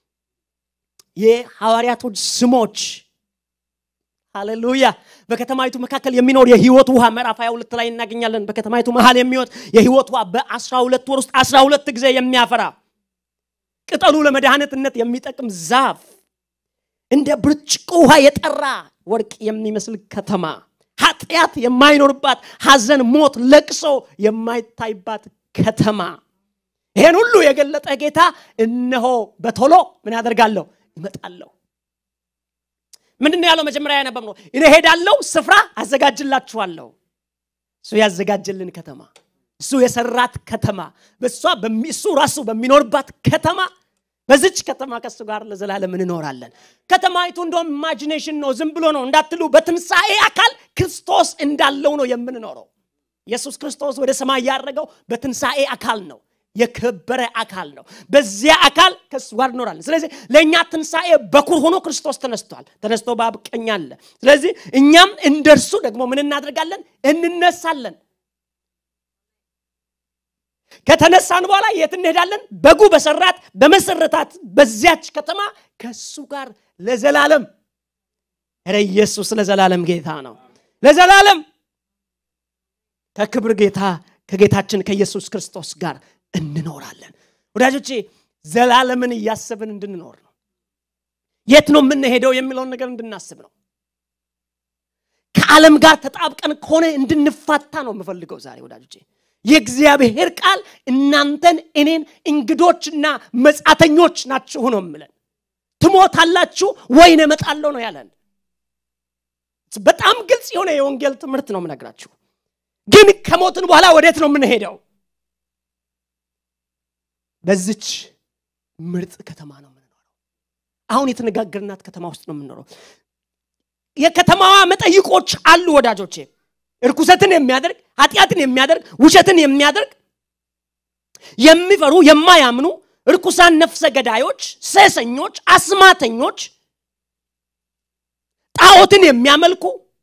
የሐዋርያቶች ስሞች ሃሌሉያ በከተማይቱ መካከል የሚኖር የህይወት ውሃ ምዕራፍ 22 ላይ እናገኛለን በከተማይቱ መሀል የሚወጥ የህይወት ውሃ በ12 ወር ውስጥ 12 ጊዜ የሚያፈራ ቅጠሉ ለመድኃኒትነት የሚጠቅም ዛፍ እንደ ብርጭቆ ውሃ የጠራ ወርቅ የሚመስል ከተማ ኃጢአት የማይኖርባት ሐዘን ሞት ለቅሶ የማይታይባት ከተማ ይሄን ሁሉ የገለጠ ጌታ እነሆ በቶሎ ምን ያደርጋለሁ ይመጣለሁ ምንድን ነው ያለው መጀመሪያ ያነበብ ነው እኔ ሄዳለሁ ስፍራ አዘጋጅላችኋለሁ እሱ ያዘጋጀልን ከተማ እሱ የሰራት ከተማ በእሷ እሱ ራሱ በሚኖርባት ከተማ በዚች ከተማ ከሱ ጋር ለዘላለም እንኖራለን ከተማይቱ እንደም ኢማጂኔሽን ነው ዝም ብሎ ነው እንዳትሉ በትንሣኤ አካል ክርስቶስ እንዳለው ነው የምንኖረው ኢየሱስ ክርስቶስ ወደ ሰማይ ያደረገው በትንሣኤ አካል ነው የከበረ አካል ነው በዚያ አካል ከሱ ጋር እኖራለን ስለዚህ ለእኛ ትንሣኤ በኩር ሆኖ ክርስቶስ ተነስቷል ተነስቶ በአብ ቀኝ አለ ስለዚህ እኛም እንደርሱ ደግሞ ምን እናደርጋለን እንነሳለን ከተነሳን በኋላ የት እንሄዳለን? በጉ በሰራት በመሰረታት በዚያች ከተማ ከእሱ ጋር ለዘላለም ረ ኢየሱስ ለዘላለም ጌታ ነው። ለዘላለም ከክብር ጌታ ከጌታችን ከኢየሱስ ክርስቶስ ጋር እንኖራለን። ወዳጆቼ ዘላለምን እያሰብን እንድንኖር ነው። የት ነው የምንሄደው የሚለውን ነገር እንድናስብ ነው። ከዓለም ጋር ተጣብቀን ከሆነ እንድንፋታ ነው የምፈልገው ዛሬ ወዳጆቼ። የእግዚአብሔር ቃል እናንተን እኔን እንግዶችና መጻተኞች ናችሁ ነው የምለን። ትሞታላችሁ ወይን እመጣለሁ ነው ያለን። በጣም ግልጽ የሆነ የወንጌል ትምህርት ነው የምነግራችሁ። ግን ከሞትን በኋላ ወዴት ነው የምንሄደው? በዚች ምርጥ ከተማ ነው የምንኖረው። አሁን የተነጋገርናት ከተማ ውስጥ ነው የምንኖረው። የከተማዋ መጠይቆች አሉ ወዳጆቼ። እርኩሰትን የሚያደርግ ኃጢአትን የሚያደርግ ውሸትን የሚያደርግ የሚፈሩ የማያምኑ እርኩሳን ነፍሰ ገዳዮች፣ ሴሰኞች፣ አስማተኞች፣ ጣዖትን የሚያመልኩ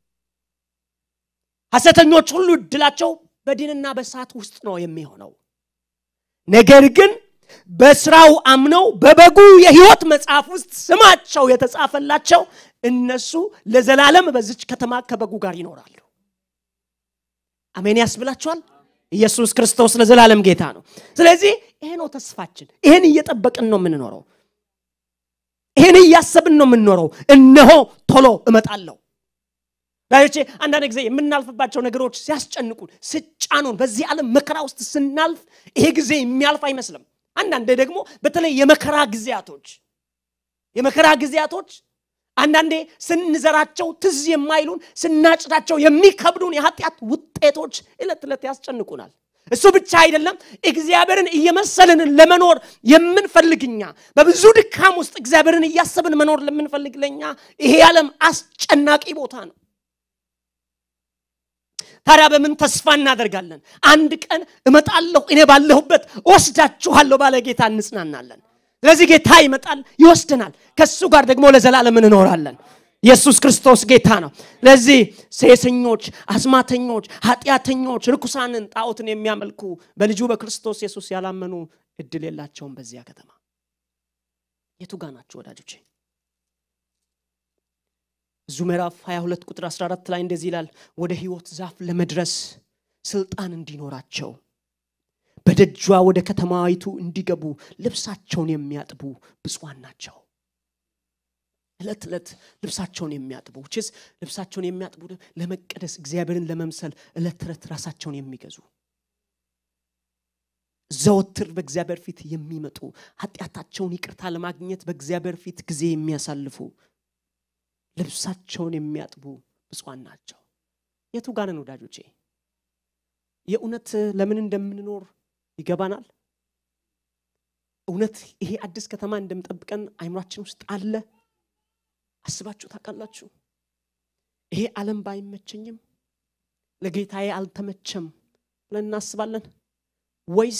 ሐሰተኞች ሁሉ እድላቸው በዲንና በእሳት ውስጥ ነው የሚሆነው። ነገር ግን በስራው አምነው በበጉ የህይወት መጽሐፍ ውስጥ ስማቸው የተጻፈላቸው እነሱ ለዘላለም በዚች ከተማ ከበጉ ጋር ይኖራሉ። አሜን ያስብላችኋል። ኢየሱስ ክርስቶስ ለዘላለም ጌታ ነው። ስለዚህ ይሄ ነው ተስፋችን። ይህን እየጠበቅን ነው የምንኖረው። ይህን እያሰብን ነው የምንኖረው። እነሆ ቶሎ እመጣለሁ። ዳዮቼ አንዳንድ ጊዜ የምናልፍባቸው ነገሮች ሲያስጨንቁን፣ ስጫኑን፣ በዚህ ዓለም መከራ ውስጥ ስናልፍ ይሄ ጊዜ የሚያልፍ አይመስልም። አንዳንዴ ደግሞ በተለይ የመከራ ጊዜያቶች የመከራ ጊዜያቶች አንዳንዴ ስንዘራቸው ትዝ የማይሉን ስናጭዳቸው የሚከብዱን የኃጢአት ውጤቶች ዕለት ዕለት ያስጨንቁናል። እሱ ብቻ አይደለም፣ እግዚአብሔርን እየመሰልን ለመኖር የምንፈልግኛ በብዙ ድካም ውስጥ እግዚአብሔርን እያሰብን መኖር ለምንፈልግ ለኛ ይሄ ዓለም አስጨናቂ ቦታ ነው። ታዲያ በምን ተስፋ እናደርጋለን? አንድ ቀን እመጣለሁ፣ እኔ ባለሁበት ወስዳችኋለሁ ባለ ጌታ እንጽናናለን። ስለዚህ ጌታ ይመጣል፣ ይወስደናል። ከእሱ ጋር ደግሞ ለዘላለም እንኖራለን። ኢየሱስ ክርስቶስ ጌታ ነው። ለዚህ ሴሰኞች፣ አስማተኞች፣ ኃጢአተኞች፣ ርኩሳንን፣ ጣዖትን የሚያመልኩ በልጁ በክርስቶስ ኢየሱስ ያላመኑ እድል የላቸውም በዚያ ከተማ። የቱ ጋ ናቸው ወዳጆቼ? እዙ ምዕራፍ 22 ቁጥር 14 ላይ እንደዚህ ይላል፣ ወደ ሕይወት ዛፍ ለመድረስ ስልጣን እንዲኖራቸው በደጇ ወደ ከተማዊቱ እንዲገቡ ልብሳቸውን የሚያጥቡ ብፁዓን ናቸው። ዕለት ዕለት ልብሳቸውን የሚያጥቡ ችስ ልብሳቸውን የሚያጥቡ ለመቀደስ እግዚአብሔርን ለመምሰል ዕለት ዕለት ራሳቸውን የሚገዙ ዘወትር በእግዚአብሔር ፊት የሚመጡ ኃጢአታቸውን ይቅርታ ለማግኘት በእግዚአብሔር ፊት ጊዜ የሚያሳልፉ ልብሳቸውን የሚያጥቡ ብፁዓን ናቸው። የቱ ጋር ነን ወዳጆቼ? የእውነት ለምን እንደምንኖር ይገባናል። እውነት ይሄ አዲስ ከተማ እንደምጠብቀን አይምሯችን ውስጥ አለ። አስባችሁ ታውቃላችሁ? ይሄ ዓለም ባይመቸኝም ለጌታዬ አልተመቸም ብለን እናስባለን ወይስ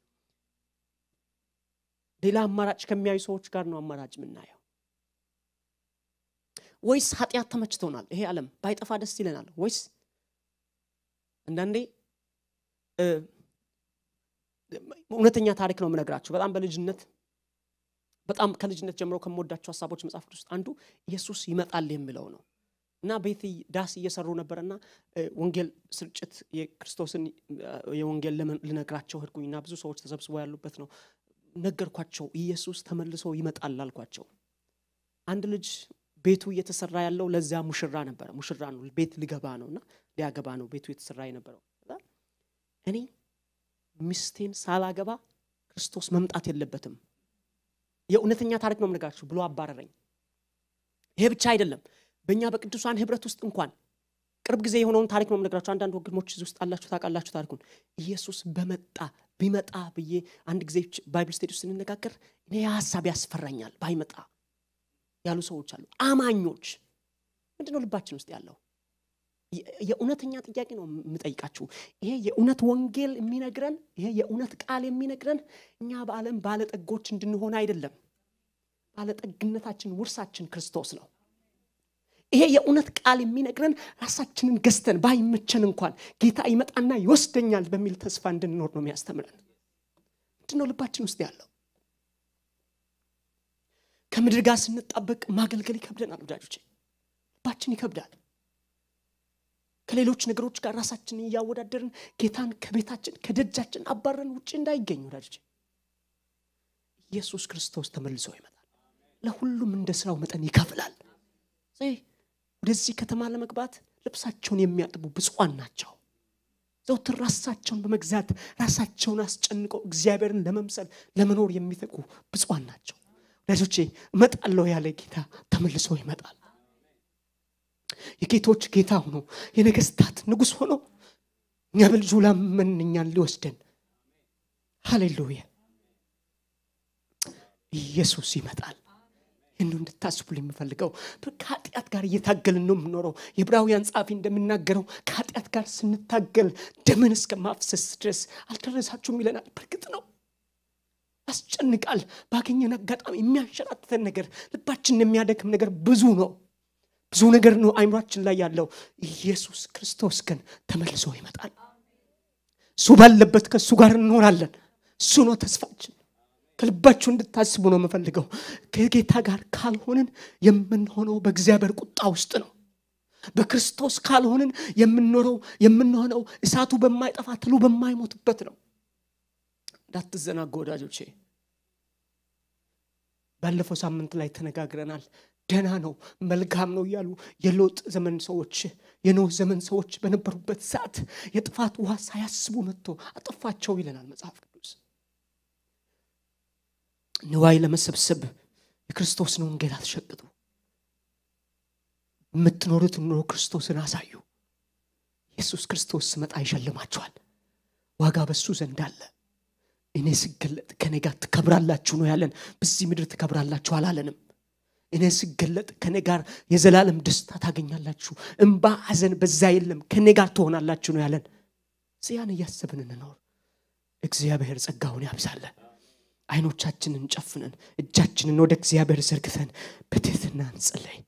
ሌላ አማራጭ ከሚያዩ ሰዎች ጋር ነው አማራጭ የምናየው? ወይስ ኃጢአት ተመችቶናል? ይሄ ዓለም ባይጠፋ ደስ ይለናል? ወይስ አንዳንዴ እውነተኛ ታሪክ ነው የምነግራችሁ። በጣም በልጅነት በጣም ከልጅነት ጀምሮ ከምወዳቸው ሀሳቦች መጽሐፍ ቅዱስ ውስጥ አንዱ ኢየሱስ ይመጣል የሚለው ነው እና ቤት ዳስ እየሰሩ ነበረና ወንጌል ስርጭት የክርስቶስን የወንጌል ልነግራቸው ሄድኩኝና ብዙ ሰዎች ተሰብስበው ያሉበት ነው። ነገርኳቸው። ኢየሱስ ተመልሶ ይመጣል አልኳቸው። አንድ ልጅ ቤቱ እየተሰራ ያለው ለዚያ ሙሽራ ነበረ። ሙሽራ ነው፣ ቤት ሊገባ ነው እና ሊያገባ ነው ቤቱ የተሰራ የነበረው። እኔ ሚስቴን ሳላገባ ክርስቶስ መምጣት የለበትም የእውነተኛ ታሪክ ነው የምነግራችሁ ብሎ አባረረኝ። ይሄ ብቻ አይደለም፣ በእኛ በቅዱሳን ህብረት ውስጥ እንኳን ቅርብ ጊዜ የሆነውን ታሪክ ነው የምነግራችሁ። አንዳንድ ወገኖች እዚህ ውስጥ አላችሁ ታውቃላችሁ ታሪኩን። ኢየሱስ በመጣ ቢመጣ ብዬ አንድ ጊዜ ባይብል ስቴድ ውስጥ ስንነጋገር እኔ ሀሳብ ያስፈራኛል ባይመጣ ያሉ ሰዎች አሉ። አማኞች ምንድን ነው ልባችን ውስጥ ያለው? የእውነተኛ ጥያቄ ነው የምጠይቃችሁ። ይሄ የእውነት ወንጌል የሚነግረን ይሄ የእውነት ቃል የሚነግረን እኛ በዓለም ባለጠጎች እንድንሆን አይደለም። ባለጠግነታችን ውርሳችን ክርስቶስ ነው። ይሄ የእውነት ቃል የሚነግረን ራሳችንን ገዝተን ባይመቸን እንኳን ጌታ ይመጣና ይወስደኛል በሚል ተስፋ እንድንኖር ነው የሚያስተምረን። ምንድን ነው ልባችን ውስጥ ያለው? ከምድር ጋር ስንጣበቅ ማገልገል ይከብደናል ወዳጆቼ፣ ልባችን ይከብዳል። ከሌሎች ነገሮች ጋር ራሳችንን እያወዳደርን ጌታን ከቤታችን ከደጃችን አባረን ውጭ እንዳይገኝ ወዳጆቼ፣ ኢየሱስ ክርስቶስ ተመልሶ ይመጣል። ለሁሉም እንደ ስራው መጠን ይከፍላል። ወደዚህ ከተማ ለመግባት ልብሳቸውን የሚያጥቡ ብፁዓን ናቸው። ዘውትር ራሳቸውን በመግዛት ራሳቸውን አስጨንቀው እግዚአብሔርን ለመምሰል ለመኖር የሚተጉ ብፁዓን ናቸው። ወዳጆቼ እመጣለሁ ያለ ጌታ ተመልሶ ይመጣል። የጌቶች ጌታ ሆኖ የነገስታት ንጉሥ ሆኖ እኛ በልጁ ላመን እኛን ሊወስደን ሃሌሉያ ኢየሱስ ይመጣል። ይህን እንድታስቡ የምፈልገው ከኃጢአት ጋር እየታገልን ነው የምኖረው። የዕብራውያን ጸሐፊ እንደሚናገረው ከኃጢአት ጋር ስንታገል ደምን እስከ ማፍሰስ ድረስ አልደረሳችሁም ይለናል። በእርግጥ ነው ያስጨንቃል። ባገኘን አጋጣሚ የሚያንሸራትተን ነገር፣ ልባችንን የሚያደክም ነገር ብዙ ነው። ብዙ ነገር ነው አይምሯችን ላይ ያለው። ኢየሱስ ክርስቶስ ግን ተመልሶ ይመጣል። እሱ ባለበት ከእሱ ጋር እንኖራለን። እሱ ነው ተስፋችን። ከልባችሁ እንድታስቡ ነው የምፈልገው። ከጌታ ጋር ካልሆንን የምንሆነው በእግዚአብሔር ቁጣ ውስጥ ነው። በክርስቶስ ካልሆንን የምንኖረው የምንሆነው እሳቱ በማይጠፋ ትሉ በማይሞትበት ነው። እንዳትዘናጉ ወዳጆቼ። ባለፈው ሳምንት ላይ ተነጋግረናል። ደህና ነው መልካም ነው እያሉ የሎጥ ዘመን ሰዎች የኖህ ዘመን ሰዎች በነበሩበት ሰዓት የጥፋት ውሃ ሳያስቡ መጥቶ አጠፋቸው ይለናል መጽሐፍ ቅዱስ። ንዋይ ለመሰብሰብ የክርስቶስን ወንጌል አትሸቅጡ። የምትኖሩት ኑሮ ክርስቶስን አሳዩ። ኢየሱስ ክርስቶስ ስመጣ ይሸልማችኋል። ዋጋ በሱ ዘንድ አለ። እኔ ስገለጥ ከኔ ጋር ትከብራላችሁ ነው ያለን። በዚህ ምድር ትከብራላችሁ አላለንም። እኔ ስገለጥ ከኔ ጋር የዘላለም ደስታ ታገኛላችሁ፣ እምባ ሐዘን በዛ የለም፣ ከኔ ጋር ትሆናላችሁ ነው ያለን። እዚያን እያሰብን እንኖር። እግዚአብሔር ጸጋውን ያብዛለን። አይኖቻችንን ጨፍነን እጃችንን ወደ እግዚአብሔር ዘርግተን በትህትና እንጸለይ።